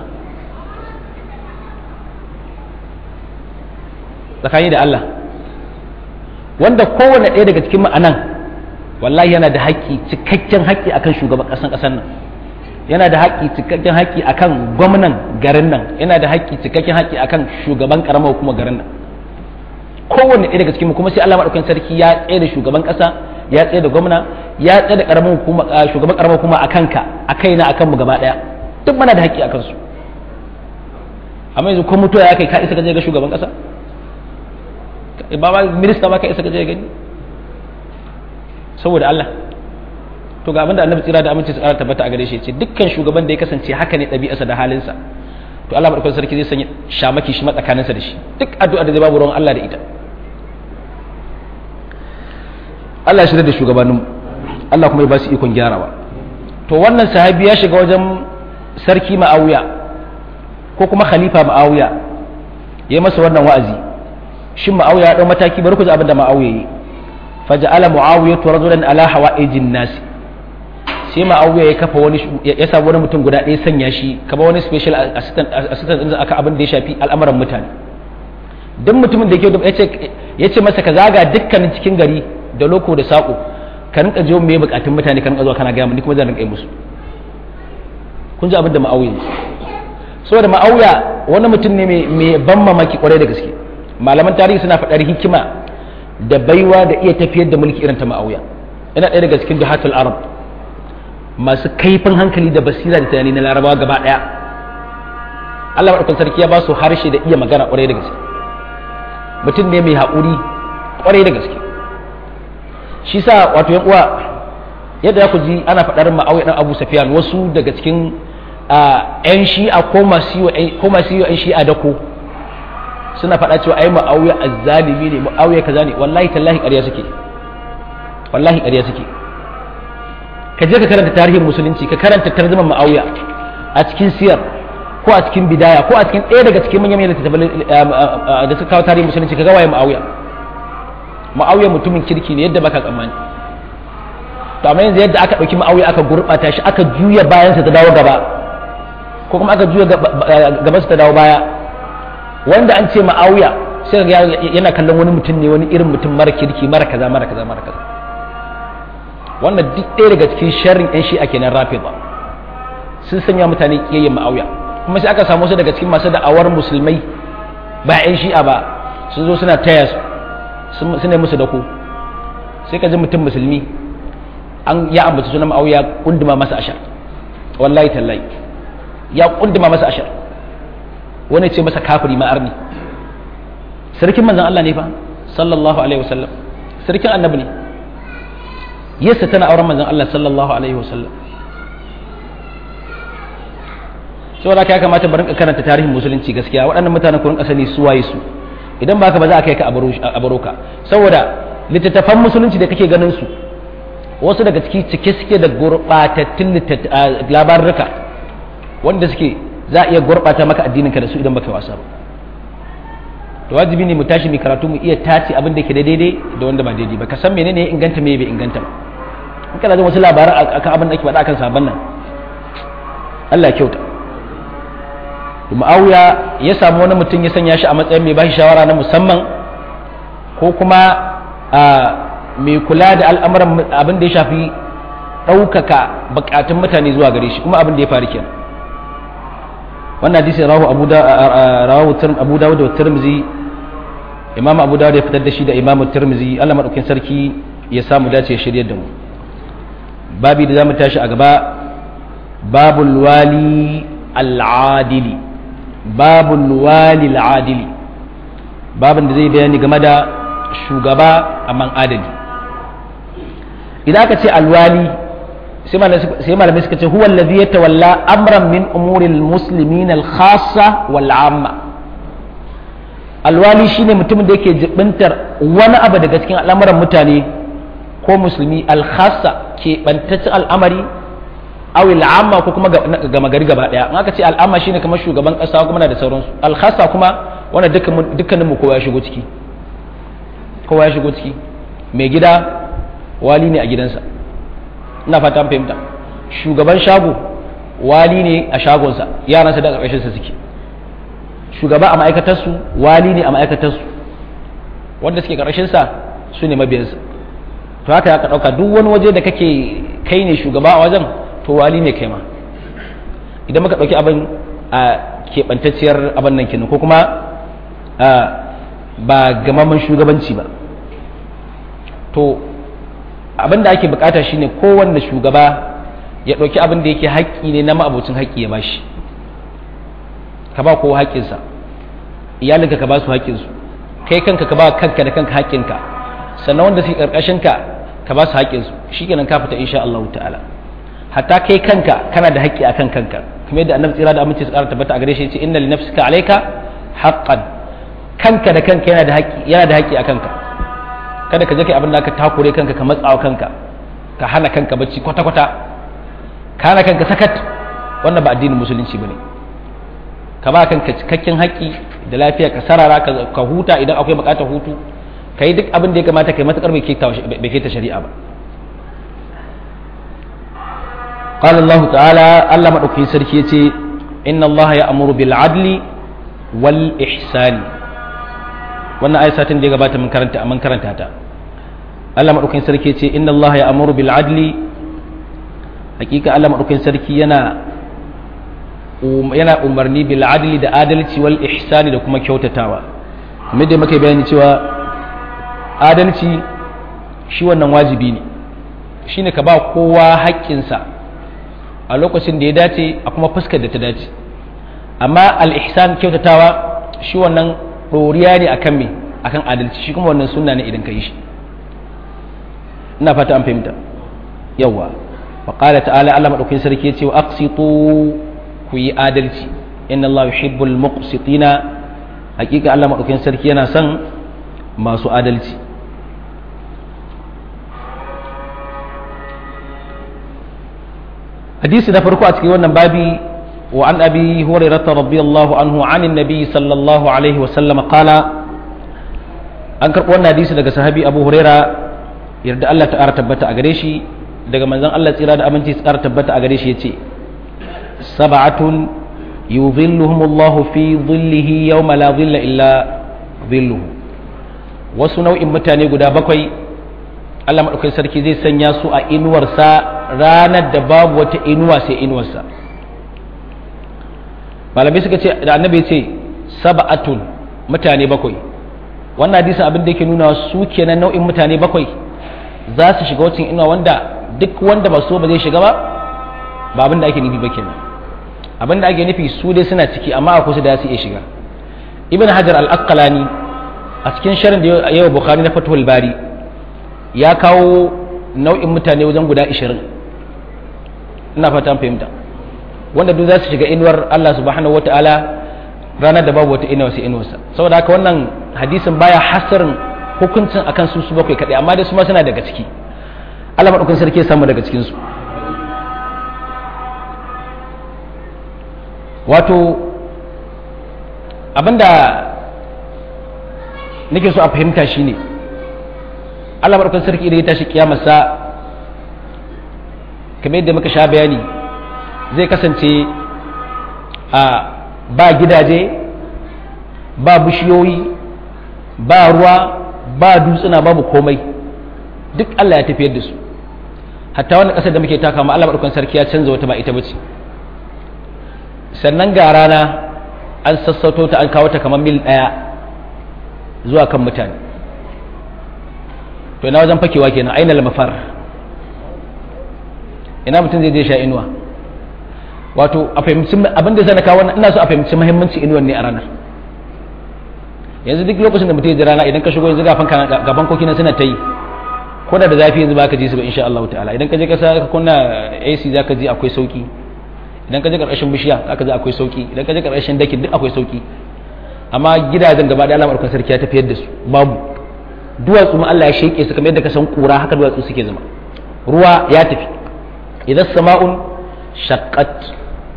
Speaker 1: tsakani da Allah wanda kowane ɗaya daga cikin ma'anan wallahi yana da haƙƙi cikakken haƙƙi akan shugaban ƙasan ƙasar nan yana da haƙƙi cikakken haƙƙi akan gwamnan garin nan yana da haƙƙi cikakken haƙƙi akan shugaban ƙaramar hukumar garin nan kowanne ɗaya daga cikin kuma sai Allah madaukakin sarki ya tsaye da shugaban ƙasa ya tsaye da gwamna ya tsaye da ƙaramar hukuma shugaban ƙaramar hukuma akan ka a kaina akan mu gaba ɗaya duk muna da haƙƙi akan su amma yanzu ko mutuwa ya kai ka isa ka je ga shugaban ƙasa ba ma minista ba ka isa ka je gani saboda Allah to ga abinda annabi tsira da aminci su ƙara tabbata a gare shi ce dukkan shugaban da ya kasance haka ne ɗabi'arsa da halinsa to Allah madaukakin sarki zai sanya shamaki shi matsakaninsa da shi duk addu'a da zai babu ruwan Allah da ita Allah ya shirya da shugabannin Allah kuma ya ba su ikon gyarawa to wannan sahabi ya shiga wajen sarki ma'awiya ko kuma khalifa ma'awiya ya masa wannan wa'azi shin ma'awiya ya dau mataki bari ku ji abin da ma'awiya yi faja'ala muawiya rajulan ala hawa'ijin nasi sai ma'auya ya kafa wani ya samu wani mutum guda ɗaya sanya shi kama wani special assistant assistant din aka abin da ya shafi al'amuran mutane duk mutumin da yake ya ce masa ka zaga dukkanin cikin gari da loko da sako ka rinka jiwo me bukatun mutane ka rinka zuwa kana gaya ni kuma zan rinka yi musu kun ji abin da ma'auya saboda ma'auya wani mutum ne mai ban mamaki kwarai da gaske malaman tarihi suna faɗar hikima da baiwa da iya tafiyar da mulki irin ta ma'auya yana ɗaya daga cikin jihatul arab masu kaifin hankali da basira da tunani na larabawa gaba daya Allah maɗaukan sarki ya ba su harshe da iya magana ƙwarai da gaske mutum ne mai haƙuri ƙwarai da gaske shi sa wato yan uwa yadda ya ku ji ana faɗar ma'auya ɗan abu safiyan wasu daga cikin yan shi'a ko masu yi yan shi'a da ko suna faɗa cewa ai ma'auya azzalimi ne ma'auya kaza ne wallahi tallahi ƙarya suke wallahi ƙarya suke ka je ka karanta tarihin musulunci ka karanta tarjuman ma'auya a cikin siyar ko a cikin bidaya ko a cikin ɗaya daga cikin manyan manyan littattafan da suka kawo tarihin musulunci ka ga waye ma'auya ma'auya mutumin kirki ne yadda baka tsammani to amma yanzu yadda aka ɗauki ma'auya aka gurɓata shi aka juya bayansa ta dawo gaba ko kuma aka juya gabansa ta dawo baya wanda an ce ma'auya sai yana kallon wani mutum ne wani irin mutum mara kirki mara kaza mara kaza mara kaza wannan duk ɗaya daga cikin sharrin yan shi'a kenan rafi ba sun sanya mutane kiyayyen ma'auya kuma sai aka samu su daga cikin masu da'awar musulmai ba yan shi'a ba sun zo suna taya su suna musu dako sai ka ji mutum musulmi an ya ambaci sunan ma'auya kunduma masa ashar wallahi tallahi ya kunduma masa ashar wani ce masa kafiri ma arni sarkin manzon Allah ne fa sallallahu alaihi wasallam sarkin annabi ne yasa tana auren manzon Allah sallallahu alaihi wasallam saboda haka ya kamata bari karanta tarihin musulunci gaskiya waɗannan mutanen ku rinka sani su waye su idan ba ka ba za a kai ka a baro ka saboda littattafan musulunci da kake ganin su wasu daga ciki cike suke da gurɓatattun labarurruka wanda suke za a iya gurɓata maka addinin ka da su idan baka wasa ba to wajibi ne mu tashi mu karatu mu iya tace abin da ke da daidai da wanda ba daidai ba ka san menene ya inganta me bai inganta ba in kana jin wasu labaran akan abin da ake faɗa akan sabon nan Allah ya kyauta Muawiya ya samu wani mutum ya sanya shi a matsayin mai bashi shawara na musamman ko kuma mai kula da al'amuran abin da ya shafi ɗaukaka bukatun mutane zuwa gare shi kuma abin da ya faru kenan wannan hadisi rawu abu da rawu abu dawud da tirmizi imam abu dawud ya fitar da shi da imam tirmizi Allah madaukakin sarki ya samu dace ya shiryar da mu babi da zamu tashi a gaba babul wali al-adili babul wali al-adili babin da zai bayani game da shugaba amman adali idan aka ce alwali sai malamai suka ce huwa allazi yatawalla amran min umuril muslimin al-khassa wal amma alwali shine mutumin da yake jibintar wani abu daga cikin al'amuran mutane ko musulmi al-khassa ke bantaccen al'amari aw al'amma ko kuma gama gari gaba daya in aka ce al'amma shine kamar shugaban kasa kuma na da sauransu al-khassa kuma wanda dukkan dukkanin mu kowa ya shigo ciki kowa ya shigo ciki mai gida wali ne a gidansa ina fata an fahimta shugaban shago wali ne a shagonsa yaransa da ƙarƙashin sa suke shugaba a ma'aikatarsu wali ne a ma'aikatarsu wanda suke ƙarƙashin sa su ne mabiyansa to haka ya ka ɗauka duk wani waje da kake kai ne shugaba a wajen to wali ne kai ma idan muka ɗauki abin a keɓantacciyar abin nan kenan ko kuma ba gamaman shugabanci ba to abin da ake bukata shine kowanne shugaba ya ɗauki abin da yake haƙƙi ne na ma'abocin haƙƙi ya bashi ka ba kowa haƙƙinsa iyalinka ka ba su haƙƙinsu kai kanka ka ba kanka da kanka haƙƙinka sannan wanda suke ƙarƙashinka ka ba su haƙƙinsu shi kenan ka fita insha Allah ta'ala hatta kai kanka kana da haƙƙi akan kanka kuma yadda annabi tsira da aminci su ƙara tabbata a gare shi ya ce inna li nafsika alayka haqqan kanka da kanka yana da haƙƙi yana da haƙƙi akan ka kada ka je kai abin da ka takure kanka ka matsawa kanka ka hana kanka bacci kwata kwata ka hana kanka sakat wannan ba addinin musulunci bane ka ba kanka cikakken haƙƙi da lafiya ka sarara ka huta idan akwai buƙatar hutu ka yi duk abin da ya kamata ka yi matuƙar bai keta shari'a ba قال الله تعالى الله مدوكي سركي يتي إن الله يأمر بالعدل والإحسان wannan ayi satin da ya gabata mun karanta mun karanta ta Allah madaukakin sarki ce inna Allah ya amuru bil adli hakika Allah madaukakin sarki yana yana umarni bil adli da adalci wal ihsani da kuma kyautatawa kamar da muka bayani cewa adalci shi wannan wajibi ne shine ka ba kowa haƙƙinsa a lokacin da ya dace a kuma fuskar da ta dace amma al ihsan kyautatawa shi wannan ɗoriya ne akan me akan adalci shi kuma wannan sunna ne idan ka yi shi ina fata an fahimta yawa wa qala ta'ala Allah madaukakin sarki yace wa aqsitu ku yi adalci inna Allah yuhibbul muqsitina hakika Allah madaukakin sarki yana son masu adalci hadisi na farko a cikin wannan babi وعن أبي هريرة رضي الله عنه عن النبي صلى الله عليه وسلم قال أنكر قولنا حديث daga sahabi Abu Huraira yarda Allah ta tabbata a gare shi daga manzon Allah tsira da aminci tsara tabbata a gare shi yace sab'atun yudhilluhum Allah fi dhillihi yawma la dhilla illa dhilluhu wasu nau'in mutane guda bakwai Allah madaukakin sarki zai sanya su a inuwarsa ranar da babu wata inuwa sai inuwarsa malamai suka ce da annabi ce sab'atun mutane bakwai wannan hadisin abin da yake nuna su kenan nau'in mutane bakwai za su shiga wacin inuwa wanda duk wanda ba so ba zai shiga ba ba abin da ake nufi ba kenan abin da ake nufi su dai suna ciki amma a kusa da su iya shiga ibn hajar al-asqalani a cikin sharin da yawa bukhari na fathul bari ya kawo nau'in mutane wajen guda 20 ina fata an fahimta wanda duk za su shiga inuwar Allah subhanahu wa ta'ala ranar da babu wata inuwa sai inuwarsa saboda haka wannan hadisin baya hasarin hukuncin akan su su bakwai kaɗai amma dai su ma suna daga ciki Allah maɗaukin sarki ya samu daga cikinsu wato abinda nake so a fahimta shine Allah maɗaukin sarki idan ya tashi kiyamarsa kamar yadda muka sha bayani zai kasance a ba gidaje ba bishiyoyi ba ruwa ba dutsuna babu komai duk Allah ya tafiyar da su hatta wannan ƙasar da muke taka ma Allah maɗaukan sarki ya canza wata ba ita bace sannan ga rana an sassauto ta an kawo ta kamar mil ɗaya zuwa kan mutane to ina wajen fakewa kenan ainihin mafar ina mutum zai je sha inuwa wato a fahimci abin da zai kawo ina so a fahimci muhimmanci inuwan ne a ranar yanzu duk lokacin da mutum ya ji rana idan ka shigo yanzu gafan gaban koki na suna ta yi ko da da zafi yanzu ba ka ji su ba insha Allah ta'ala idan ka je ka sa ka kunna AC zaka ji akwai sauki idan ka je karkashin bishiya zaka ji akwai sauki idan ka je karkashin dakin duk akwai sauki amma gidajen gaba da alamar kan sarki ya tafiyar da su babu duwatsu ma Allah ya sheke su kamar yadda ka san kura haka duwatsu suke zama ruwa ya tafi idan sama'un shaqqat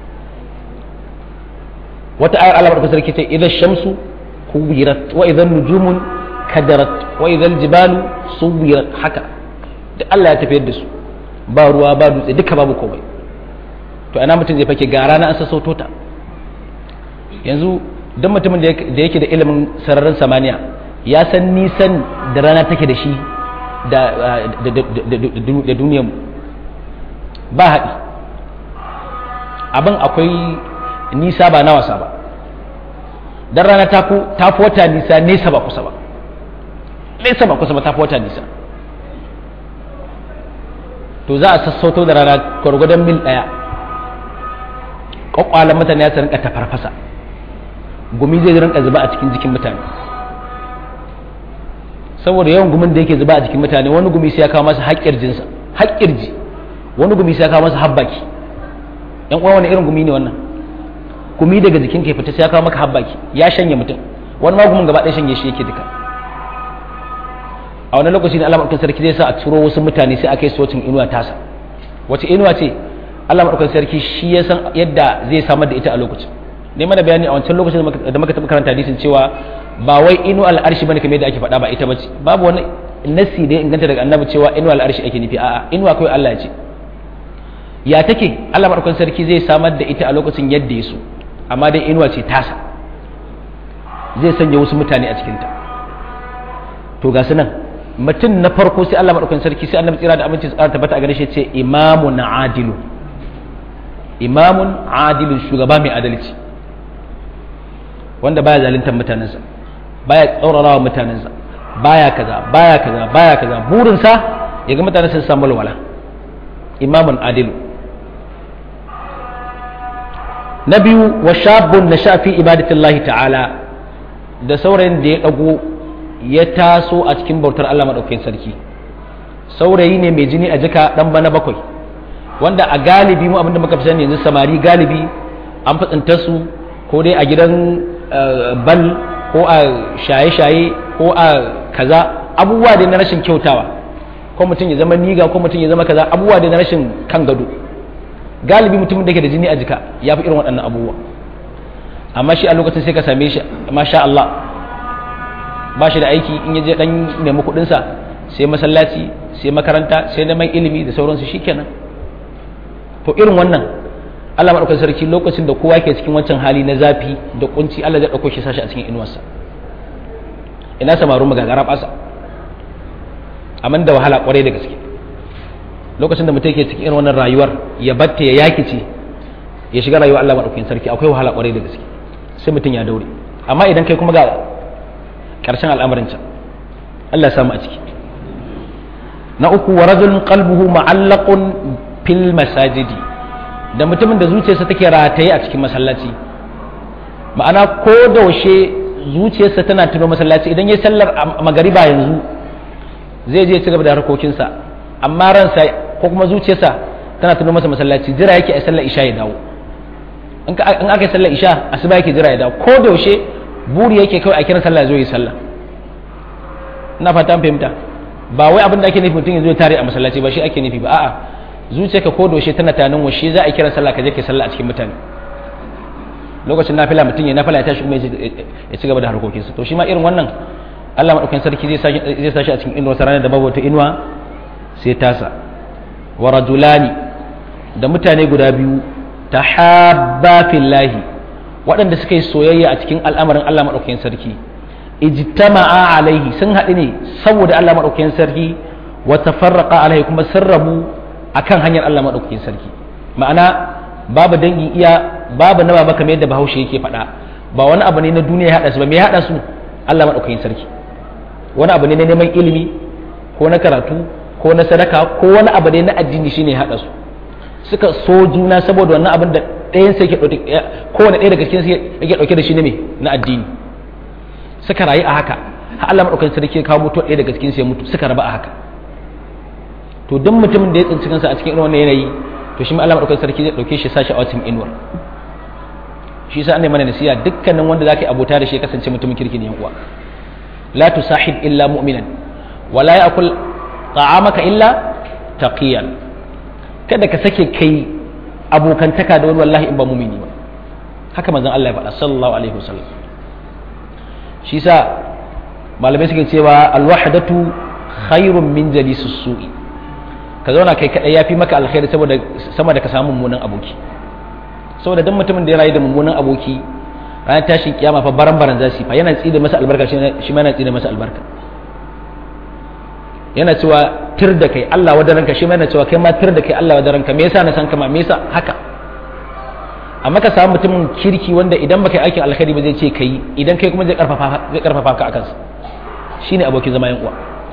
Speaker 1: wata ayar Allah barka sarki ce idan shamsu kuwirat wa idan nujumun kadarat wa idan jibalu suwirat haka duk Allah ya tafiyar da su ba ruwa ba dutse duka babu komai to ana mutum zai fake ga rana an sassauto ta yanzu don mutumin da yake da ilimin sararin samaniya ya san nisan da rana take da shi da duniyar ba haɗi abin akwai nisa ba na wasa ba don rana ta fi wata nisa nesa ba kusa ba nesa ba kusa ba ta fi wata nisa to za a sassauto da rana gwargwadon mil ɗaya ƙwaƙwalan mutane ya rinka ta farfasa gumi zai rinka zuba a cikin jikin mutane saboda yawan gumin da yake zuba a jikin mutane wani gumi sai ya kawo masa haƙƙir jinsa haƙƙir ji wani gumi sai ya kawo masa habbaki yan uwa wani irin gumi ne wannan gumi daga jikin ka fita sai ya kawo maka habbaki ya shanye mutum wani ma gumin gaba ɗaya shanye shi yake duka a wani lokaci ne Allah madaukakin sarki zai sa a turo wasu mutane sai a kai su wacin inuwa tasa wace inuwa ce Allah madaukakin sarki shi ya san yadda zai samar da ita a lokacin ne mana bayani a wancan lokacin da muka taɓa karanta hadisin cewa ba wai inu al'arshi bane kamar yadda ake faɗa ba ita bace babu wani nassi da ya inganta daga annabi cewa inu al'arshi ake nufi a'a inuwa kawai Allah ya ce ya take Allah madaukakin sarki zai samar da ita a lokacin yadda ya so amma dai inuwa ce tasa zai sanya wasu mutane a cikinta to ga su nan mutum na farko sai Allah madaukakin sarki sai annabi tsira da aminci tsara tabbata a gare shi ce imamun adilu imamun adilun shugaba mai adalci wanda baya zaluntar mutanensa baya tsaurara wa mutanensa baya kaza baya kaza baya kaza burinsa ya ga mutane sun samu walwala imamun adilu na biyu wa shabun na shafi ibadatillahi ta'ala da saurayin da ya dago ya taso a cikin bautar Allah maɗaukakin sarki saurayi ne mai jini a jika ɗan bana bakwai wanda a galibi mu abinda muka fi sani yanzu samari galibi an fi su ko dai a gidan bal ko a shaye-shaye ko a kaza abubuwa dai na rashin kyautawa ko mutum ya zama niga ko mutum ya zama kaza abubuwa dai na rashin kan gado galibi mutumin da ke da jini a jika ya fi irin waɗannan abubuwa amma shi a lokacin sai ka same shi masha Allah ba shi da aiki in ya je dan nemi kuɗinsa sai masallaci sai makaranta sai neman ilimi da sauransu shikenan to irin wannan Allah maɗaukar sarki lokacin da kowa ke cikin wancan hali na zafi da kunci Allah zai ɗauko shi sashi a cikin inuwarsa ina samaru magagara ɓasa amma da wahala ƙwarai da gaske lokacin da mutum ke cikin irin wannan rayuwar ya batta ya yaki ce ya shiga rayuwar Allah maɗaukakin sarki akwai wahala ƙwarai da gaske sai mutum ya daure amma idan kai kuma ga ƙarshen al'amarin can Allah ya samu a ciki na uku wa rajulun qalbuhu ma'allaqun fil masajidi da mutumin da zuciyarsa take rataye a cikin masallaci ma'ana ko da washe zuciyarsa tana tuno masallaci idan ya sallar magariba yanzu zai je ci gaba da harkokinsa amma ransa ko kuma zuciyarsa tana tuno masa masallaci jira yake a sallar isha ya dawo in aka yi sallar isha asuba yake jira ya dawo ko da washe buri yake kawai a kiran sallah zo yi sallah ina fata an fahimta ba wai abin da ake nufi mutum ya zo tare a masallaci ba shi ake nufi ba a'a zuciyarka ko doshe tana tunanin washe za a kira sallah ka je ka sallah a cikin mutane lokacin nafila mutum ya nafila ya tashi kuma ya ci gaba da harkokinsa to shi ma irin wannan Allah madaukakin sarki zai zai sashi a cikin inuwa ranar da babu wata inuwa sai tasa wa rajulani da mutane guda biyu tahabba fillahi waɗanda suka yi soyayya a cikin al'amarin Allah madaukakin sarki ijtama'a alaihi sun haɗu ne saboda Allah madaukakin sarki wa tafarraqa alaihi kuma sun rabu akan hanyar Allah maɗaukakin sarki ma'ana babu dangin iya babu na baba kamar yadda bahaushe yake faɗa ba wani abu ne na duniya ya haɗa su ba me ya haɗa su Allah maɗaukakin sarki wani abu ne na neman ilimi ko na karatu ko na sadaka ko wani abu ne na addini shine ya haɗa su suka so juna saboda wannan abin da ɗayan sai kowane ɗaya daga cikin yake ɗauke da shi ne me na addini suka rayu a haka har Allah maɗaukakin sarki ya kawo mutuwa ɗaya daga cikin sai mutu suka raba a haka to duk mutumin da ya tsinci kansa a cikin irin wannan yanayi to shi ma Allah madaukakin sarki zai dauke shi sashi a cikin inuwar shi yasa annai mana nasiya dukkanin wanda zaka yi abota da shi ya kasance mutumin kirki ne yan uwa la tusahib illa mu'minan wa la ya'kul ta'amaka illa taqiyan kada ka sake kai abokantaka da wani wallahi in ba mumini ba haka manzon Allah ya faɗa sallallahu alaihi wasallam shi sa malamai suke cewa alwahdatu khairun min jalisus su'i ka zauna kai kadai yafi maka alkhairi saboda sama da ka samu mummunan aboki saboda dan mutumin da ya rayu da mummunan aboki ranar tashin kiyama fa baran baran zasu fa yana tsida masa albarka shi ma yana tsida masa albarka yana cewa tir da kai Allah wadaranka shi ma yana cewa kai ma tir da kai Allah wadaranka me yasa na san kama me yasa haka amma ka samu mutumin kirki wanda idan baka yi aikin alkhairi ba zai ce kai idan kai kuma zai karfafa zai karfafa ka akan sa shine abokin zama yan uwa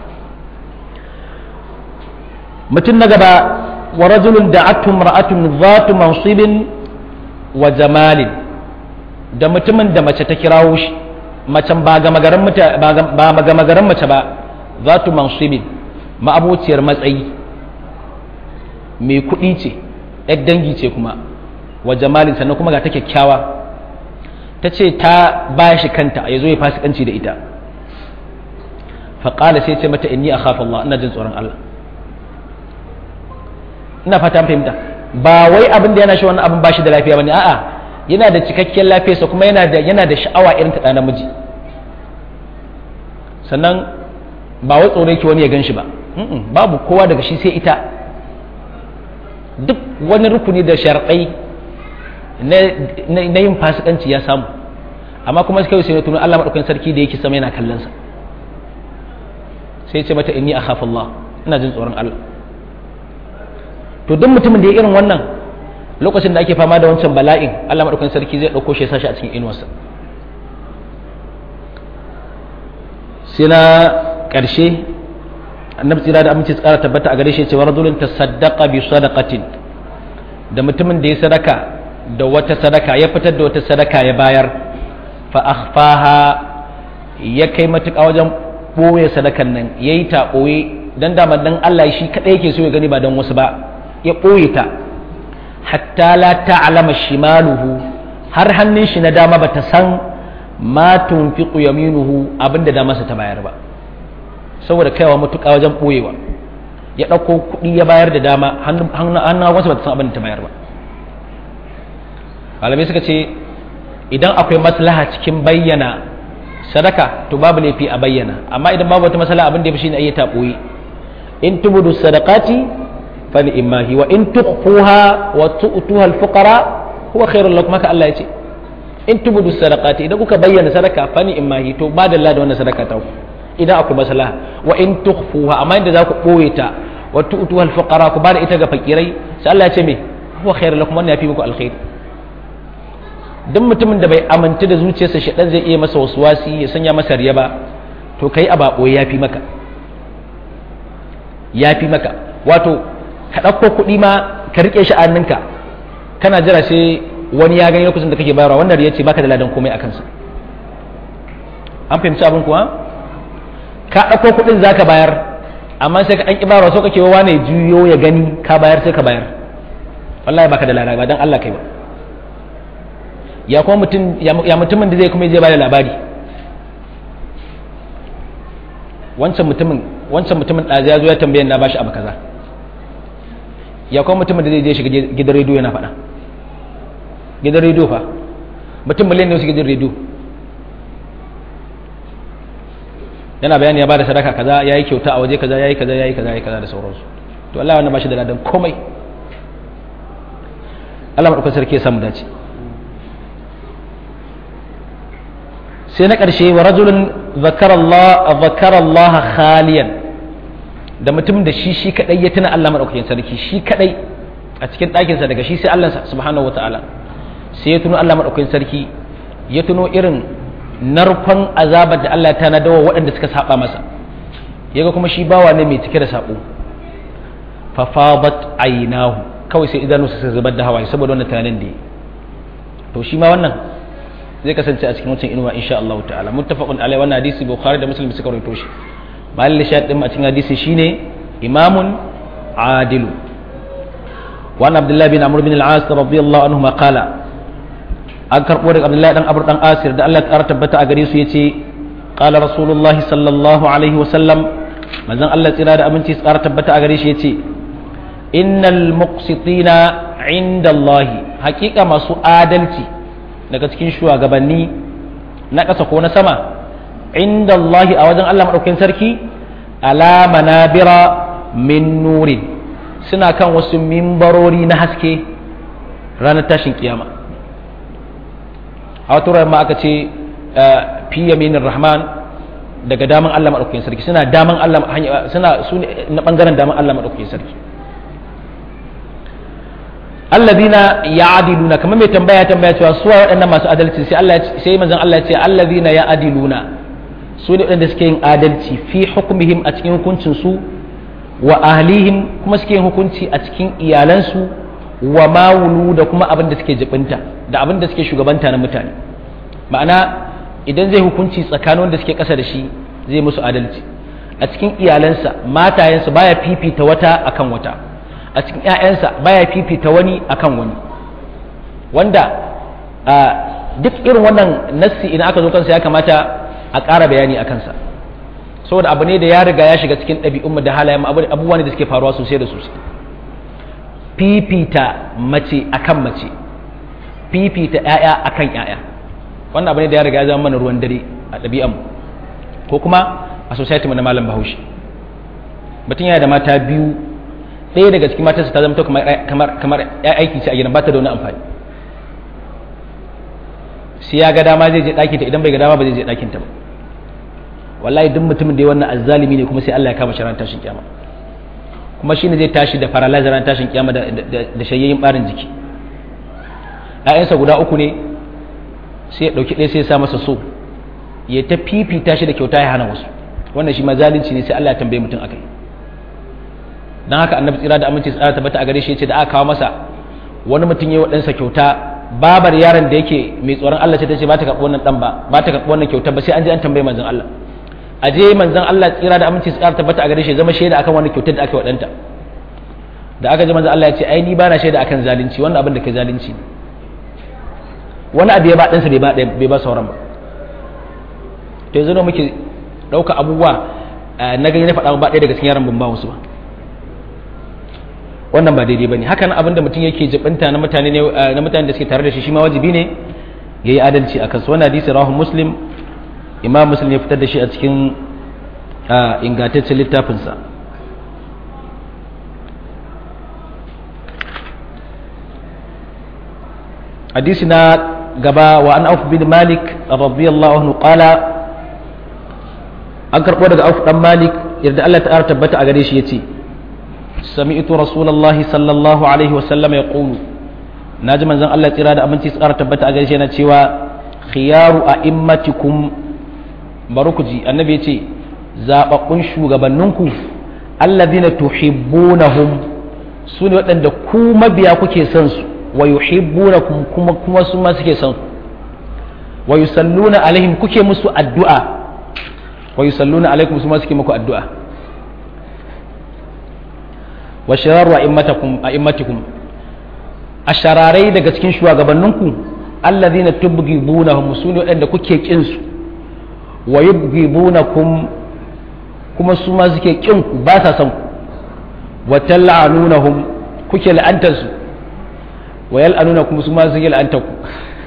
Speaker 1: mutum na gaba wa rajulun da'atu mar'atun dhatu mansibin wa jamalin da mutumin da mace ta kirawo shi macen ba ga magaran ba ga magaran mace ba dhatu mansibin ma'abociyar matsayi mai kuɗi ce yar dangi ce kuma wa jamalin sannan kuma ga ta kyakkyawa ta ce ta ba shi kanta ya zo ya fasikanci da ita faƙala sai ce mata inni a Allah ina jin tsoron Allah ina fata fahimta ba wai abin da yana shi wannan abin ba shi da lafiya bane a'a yana da cikakkiyar lafiyarsa kuma yana da yana da sha'awa irin ta namiji sannan ba wai tsoro yake wani ya gan shi ba babu kowa daga shi sai ita duk wani rukuni da sharɗai na yin fasikanci ya samu amma kuma kai sai na tuno Allah madaukakin sarki da yake sama yana kallon sa sai ce mata inni akhafu Allah ina jin tsoron Allah to duk mutumin da ya irin wannan lokacin da ake fama da wancan bala'in Allah madaukakin sarki zai dauko shi ya sashi a cikin inuwarsa sai na karshe annabi tsira da aminci tsara tabbata a gare shi cewa rajulun tasaddaqa bi sadaqatin da mutumin da ya sadaka da wata sadaka ya fitar da wata sadaka ya bayar fa akhfaha ya kai matuƙa wajen ɓoye sadakan nan ya yi ta ɓoye don dama dan Allah shi kaɗai yake so ya gani ba don wasu ba ya ɓoye ta hatta la ta'lama shimaluhu har hannun shi na dama bata san ma tunfiqu yaminuhu abinda da masa ta bayar ba saboda kaiwa matuƙa wajen ɓoyewa ya ɗauko kuɗi ya bayar da dama hannun wasu bata san abin da ta bayar ba malamai suka ce idan akwai maslaha cikin bayyana sadaka to babu laifi a bayyana amma idan babu wata maslaha abin da yafi shine ayyata boye in tubudu sadaqati fali imahi wa in tukhfuha wa tu'tuha al-fuqara huwa khairul lakum haka Allah yace in tubudu sadaqati idan kuka bayyana sadaka fani imahi to ba da da wannan sadaka ta idan akwai maslaha wa in tukhfuha amma inda za ku boye ta wa tu'tuha al-fuqara ku ba da ita ga fakirai sai Allah ya ce me huwa khairul lakum wannan yafi muku alkhairi duk mutumin da bai amintu da zuciyarsa shaɗan zai iya masa wasu wasi ya sanya masa riya ba to kai a baɓo ya fi maka ya fi maka wato ka ɗauko kuɗi ma ka riƙe shi a hannunka kana jira sai wani ya gani lokacin da kake bayarwa wannan riya ce baka da ladan komai a kansa an fahimci abin kuwa ka ɗauko kuɗin za ka bayar amma sai ka ɗan ƙi bayarwa so kake wa wane juyo ya gani ka bayar sai ka bayar wallahi baka da lada ba dan Allah kai ba ya kuma mutum ya mutumin da zai kuma je bada labari wancan mutumin wancan mutumin da ya zo ya tambaye na bashi abu kaza ya kuma mutumin da zai je shiga gidan rediyo yana faɗa gidan rediyo fa mutum miliyan ne su gidan rediyo yana bayani ya bada sadaka kaza yayi kyauta a waje kaza yayi kaza yayi kaza yayi kaza da sauransu to Allah wannan bashi da ladan komai Allah madaukakin sarki ya samu dace sai na ƙarshe wa rajulun zakarallaha khaliyan da mutum da shi shi kadai ya tuna Allah madaukakin sarki shi kadai a cikin ɗakinsa daga shi sai Allah subhanahu wataala sai ya tuno Allah madaukakin sarki ya tuno irin narkon azabar da Allah ta nadawa waɗanda suka saba masa yaga kuma shi bawa ne mai cike da sabo fa fadat aynahu kawai sai idanu su zubar da hawaye saboda wannan tunanin da to shi ma wannan zai kasance a cikin wancan inuwa insha Allah ta'ala muttafaqun alai wannan hadisi bukhari da muslim suka rawaito shi malin shahid din a cikin hadisi shine imamun adilu wa abdullahi bin amr bin al-as radiyallahu anhu ma qala an karbo daga abdullahi dan abur dan asir da Allah ya tabbata a gare su yace qala rasulullahi sallallahu alaihi wa sallam manzon Allah tsira da aminci tsara tabbata a gare shi yace innal muqsitina inda Allah hakika masu adalci daga cikin shugabanni na ƙasa ko na sama inda Allah a wajen Allah maɗaukakin sarki ala manabira min nurin suna kan wasu mimbarori na haske ranar tashin kiyama a wata ma aka ce fi yaminin rahman daga daman Allah maɗaukakin sarki suna daman Allah suna su na ɓangaren daman Allah maɗaukakin sarki alladhina ya'diluna kamar mai tambaya tambaya cewa su waɗannan masu adalci sai Allah sai manzon Allah ya ce alladhina ya'diluna su ne waɗanda suke yin adalci fi hukmihim a cikin hukuncin su wa ahlihim kuma suke yin hukunci a cikin iyalansu wa mawulu da kuma abin da suke jibinta da abin da suke shugabanta na mutane ma'ana idan zai hukunci tsakanin wanda suke ƙasa da shi zai musu adalci a cikin iyalansa matayensa baya fifita wata akan wata a cikin 'ya'yansa baya fifita wani akan wani wanda duk irin wannan nassi idan aka zo kansa ya kamata a ƙara bayani a kansa saboda abu ne da ya riga ya shiga cikin ɗabi'un da halayen abubuwa ne da suke faruwa sosai da sosai fifita mace akan mace fifita 'ya'ya akan 'ya'ya wannan abu ne da ya riga ya zama mana ruwan dare a ɗabi'an ko kuma a society na malam bahaushe mutum yana da mata biyu ɗaya daga cikin matarsa ta zama kamar kamar ya aiki ce a gidan ba ta da wani amfani sai ya ga dama zai je ɗakin ta idan bai ga dama ba zai je ɗakin ta ba wallahi duk mutumin da ya wannan azzalimi ne kuma sai Allah ya kama shi ran tashin kiyama kuma shi ne zai tashi da paralyzer ran tashin kiyama da da shayyayin barin jiki ƴaƴansa guda uku ne sai ya ɗauki ɗaya sai ya sa masa so ya ta fifita shi da kyauta ya hana wasu wannan shi ma zalunci ne sai Allah ya tambaye mutum akai dan haka annabi tsira da aminci tsara tabbata a gare shi yace da aka kawo masa wani mutum ya wadansa kyauta babar yaron da yake mai tsoron Allah ce ta ce ba ta karɓi wannan dan ba ba ta karɓi wannan kyauta ba sai an je an tambaye manzon Allah a je manzon Allah tsira da aminci tsara tabbata a gare shi zama shaida akan wannan kyautar da aka wadanta da aka je manzon Allah ya ce ai ni ba na shaida akan zalunci wannan abin da kai zalunci wani abu ya ba ɗansa bai ba bai ba sauran ba to yanzu muke ɗauka abubuwa na gani na faɗa ba ɗaya daga cikin yaran ban ba wasu ba wannan ba daidai bane hakan abin da mutum yake jibinta na mutane ne na mutane da suke tare da shi shi ma wajibi ne yayi adalci akan su wannan hadisi rawahu muslim imam muslim ya fitar da shi a cikin ingantaccen littafin sa hadisi na gaba wa an auf bin malik radiyallahu anhu qala an karbo daga auf dan malik yadda Allah ta'ala tabbata a gare shi yace سمعت رسول الله صلى الله عليه وسلم يقول ناجي منزن الله تيرا da aminci tsara tabbata a gaishe na cewa khiyaru a'immatikum barukuji annabi yace zababbun shugabanninku alladhina tuhibbunahum sune waɗanda ku mabiya kuke son su wa yuhibbunakum kuma kuma su ma suke son wa yusalluna alaihim kuke musu addu'a wa yusalluna alaikum su ma suke muku addu'a wa shiraru a'immatikum ashararai daga cikin shugabanninku alladhina tubghidunahum sune wadanda kuke kin su wa yubghidunakum kuma su ma suke kin ku ba sa son ku wa tal'anunahum kuke la'antar su wa yal'anunakum su ma suke la'antar ku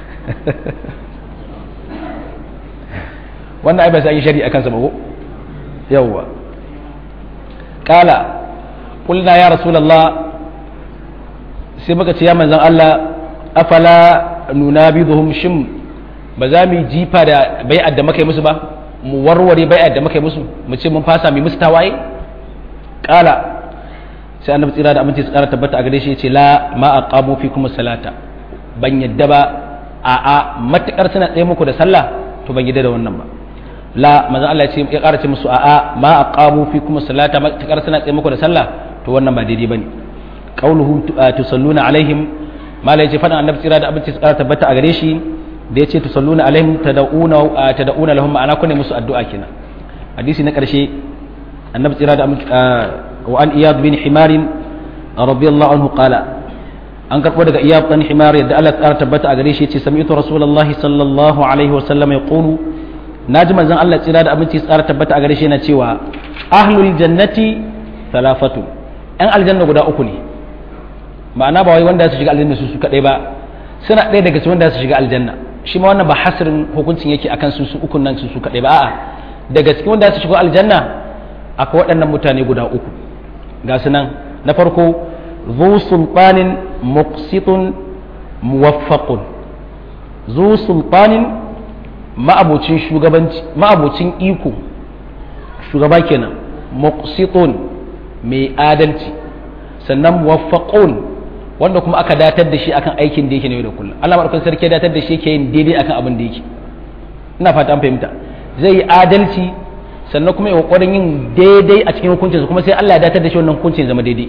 Speaker 1: wannan ai ba sai shari'a kansa ba ko yawwa qala قلنا يا رسول الله sai muka ce ya manzan Allah afala nunabiduhum shim ba za mu jifa da bai'ar da muka yi musu ba mu warware bai'ar da muka yi musu mu ce mun fasa mu musu tawaye kala sai annabi tsira da aminci tsara tabbata a gare shi yace la ma aqamu fikum salata ban yadda ba a a matakar suna tsaye muku da sallah to ban yadda da wannan ba la manzon Allah ya ce ya ƙara ce musu a a ma aqamu fikum salata matakar suna tsaye muku da sallah to wannan ba daidai bane qauluhu tusalluna alaihim mala yace fadan annabi tsira da abinci tsara tabbata a gare shi da yace tusalluna alaihim tad'una tad'una lahum ma'ana kunne musu addu'a kenan hadisi na karshe annabi tsira da wa an iyad bin himar radiyallahu anhu qala an karbo daga iyad bin himar yadda Allah tsara tabbata a gare shi yace sami'tu rasulullahi sallallahu alaihi wa sallam yaqulu naji manzon Allah tsira da abinci tsara tabbata a gare shi yana cewa ahlul jannati thalathatu ‘yan aljanna guda uku ne ma'ana ba wai wanda su shiga aljanna su su kadai ba suna ɗaya daga cikin wanda su shiga aljanna shi ma wannan ba hasirin hukuncin yake akan su su ukun nan su su kadai ba a'a daga cikin wanda su shiga aljanna akwai waɗannan mutane guda uku ga su nan na farko zu sultanin muqsitun muwaffaqun zu sultanin ma'abocin shugabanci ma'abocin iko shugaba kenan muqsitun mai adalci sannan muwaffaqun wanda kuma aka datar da shi akan aikin da yake ne da kullum Allah madaukakin sarki ya datar da shi yake yin daidai akan abin da yake ina fata an fahimta zai yi adalci sannan kuma ya kokarin yin daidai a cikin hukuncinsa kuma sai Allah ya datar da shi wannan hukuncin zama daidai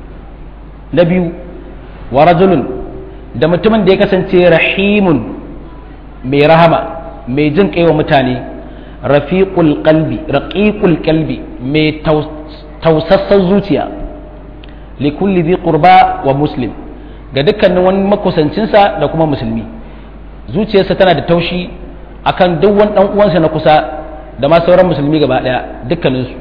Speaker 1: na biyu wa rajulun da mutumin da ya kasance rahimun mai rahama mai jin kai wa mutane rafiqul qalbi raqiqul qalbi mai tausassan zuciya likulli bi qurba wa muslim ga dukkanin wani makusancinsa da kuma musulmi zuciyarsa tana da taushi akan duk wani dan uwansa na kusa da ma sauran musulmi gaba daya dukkaninsu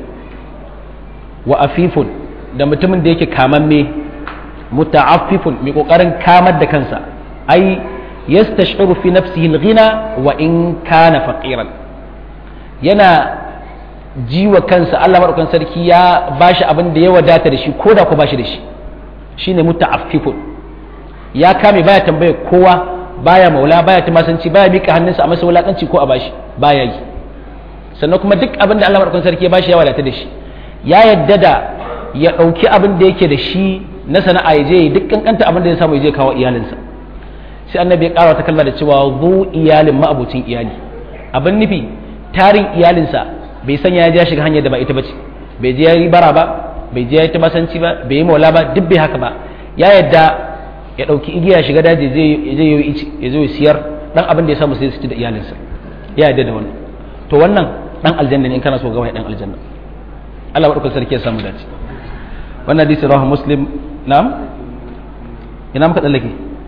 Speaker 1: wa afifun da mutumin da yake kamamme muta'affifun mai kokarin kamar da kansa ai yastashiru fi nafsihi al-ghina wa in kana faqiran yana ji wa kansa Allah madaukakin sarki ya bashi abin da ya wadata da shi ko da ko bashi da shi shine muta'affifun ya kame baya tambaye kowa baya maula baya tumasanci baya mika hannunsa a masa wulakanci ko a bashi baya yi sannan kuma duk abin da Allah madaukakin sarki ya bashi ya wadata da shi ya yadda da ya ɗauki abin da yake da shi na sana'a ya je duk kankanta abin da ya samu ya je kawo iyalinsa sai annabi ya ƙara ta kalma da cewa zu iyalin ma'abucin iyali abin nufi tarin iyalinsa bai sanya ya je ya shiga hanyar da ba ita bace bai je ya yi bara ba bai je ya yi tabasanci ba bai yi maula ba duk bai haka ba ya yadda ya ɗauki igiya shiga daji zai yi ici ya zo ya siyar dan abin da ya samu sai su ci da iyalinsa ya yadda da wannan to wannan dan aljanna ne in kana so ga wani dan aljanna Allah madaukakin sarki ya samu dace wannan hadisi rawahu muslim na'am ina muka tsallake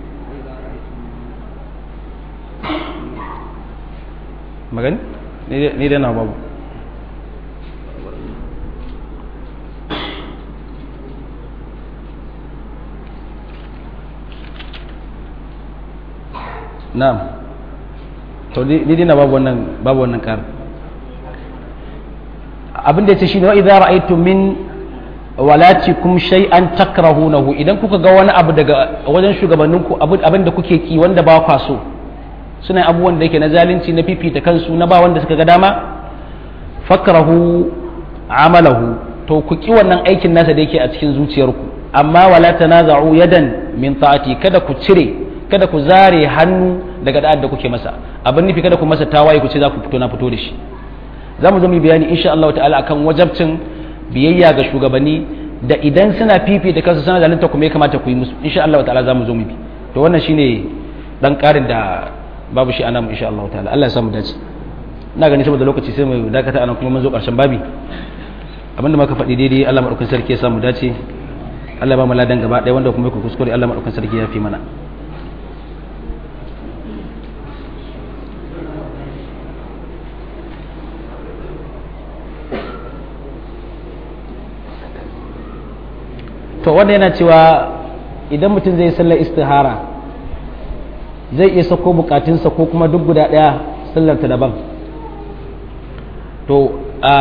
Speaker 1: magani ni dai na babu na'am to ni dai na babu wannan babu wannan kar abin da yace shine wa idza ra'aytum min walatikum shay'an takrahunahu idan kuka ga wani abu daga wajen shugabanninku abin da kuke ki wanda ba kwa so suna abubuwan da yake na zalunci na fifita kansu na ba wanda suka ga dama fakrahu amalahu to ku ki wannan aikin nasa da yake a cikin zuciyarku amma wala tanaza'u yadan min ta'ati kada ku cire kada ku zare hannu daga da'ad da kuke masa abin nufi kada ku masa tawaye ku ce za ku fito na fito da shi za mu zo mu bayani insha Allah ta'ala akan wajabcin biyayya ga shugabanni da idan suna fifita kansu suna zalunta kuma ya kamata ku yi musu insha Allah ta'ala za mu zo mu bi to wannan shine dan karin da babu shi anan insha Allah ta'ala Allah ya samu dace ina gani saboda lokaci sai mu dakata anan kuma mun zo karshen babi abinda muka faɗi daidai Allah madaukakin sarki ya samu dace Allah ba mu ladan gaba ɗaya wanda kuma ku kuskure Allah madaukakin sarki ya fi mana to wanda yana cewa idan mutum zai sallar istihara zai iya sako bukatunsa ko kuma duk guda daya sallar ta daban to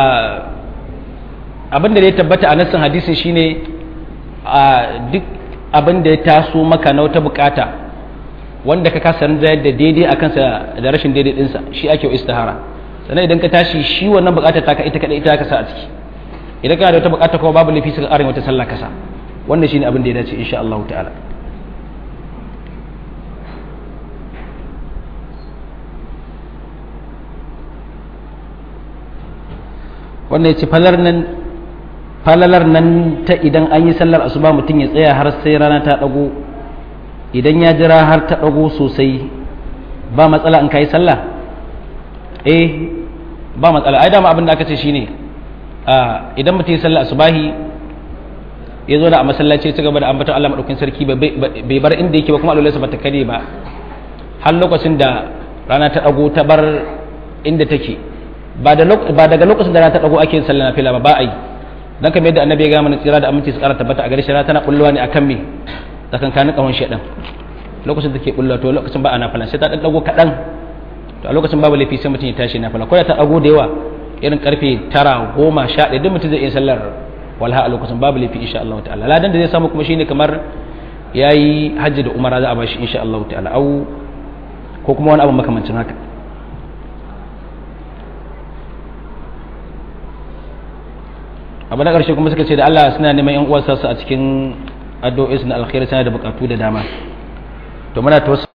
Speaker 1: abin da ya tabbata a nassin hadisi shine duk abin da ya taso maka na wata bukata wanda ka kasa da daidai a kansa da rashin daidai dinsa shi ake istihara sannan idan ka tashi shi wannan bukatar taka ita kadai ita ka sa a ciki idan kana da wata bukata kuma babu laifi suka ƙarin wata sallah kasa wannan shine abin da ya dace insha Allah ta'ala wannan ya ce falalar nan ta idan an yi sallar asuba mutum ya tsaya har sai rana ta ɗago idan ya jira har ta ɗago sosai ba matsala in ka yi sallah eh ba matsala ai dama abin da aka ce shine idan mutum ya sallar asubahi ya zo da a masallaci ya ci gaba da ambaton Allah madaukakin sarki bai bar inda yake ba kuma alwalarsa ba ta kare ba har lokacin da rana ta dago ta bar inda take ba daga lokacin da rana ta dago ake yin sallah nafila ba ba a yi dan kamar yadda annabi ya ga mana tsira da aminci su kara tabbata a gare shi rana tana bullowa ne akan me tsakankanin kawon shedan lokacin da take bulla to lokacin ba a nafila sai ta dan dago kadan to a lokacin babu laifi sai mutum ya tashi nafila ko da ta dago da yawa irin karfe 9 10 11 duk mutum zai iya sallar walha a lokacin babu laifi insha Allah ta'ala ladan da zai samu kuma shine kamar yayi hajji da umara za a bashi insha Allah ta'ala au ko kuma wani abu makamancin haka abu na ƙarshe kuma suka ce da Allah suna neman yan uwansa su a cikin addu'o'i na alkhairi suna da bukatu da dama to muna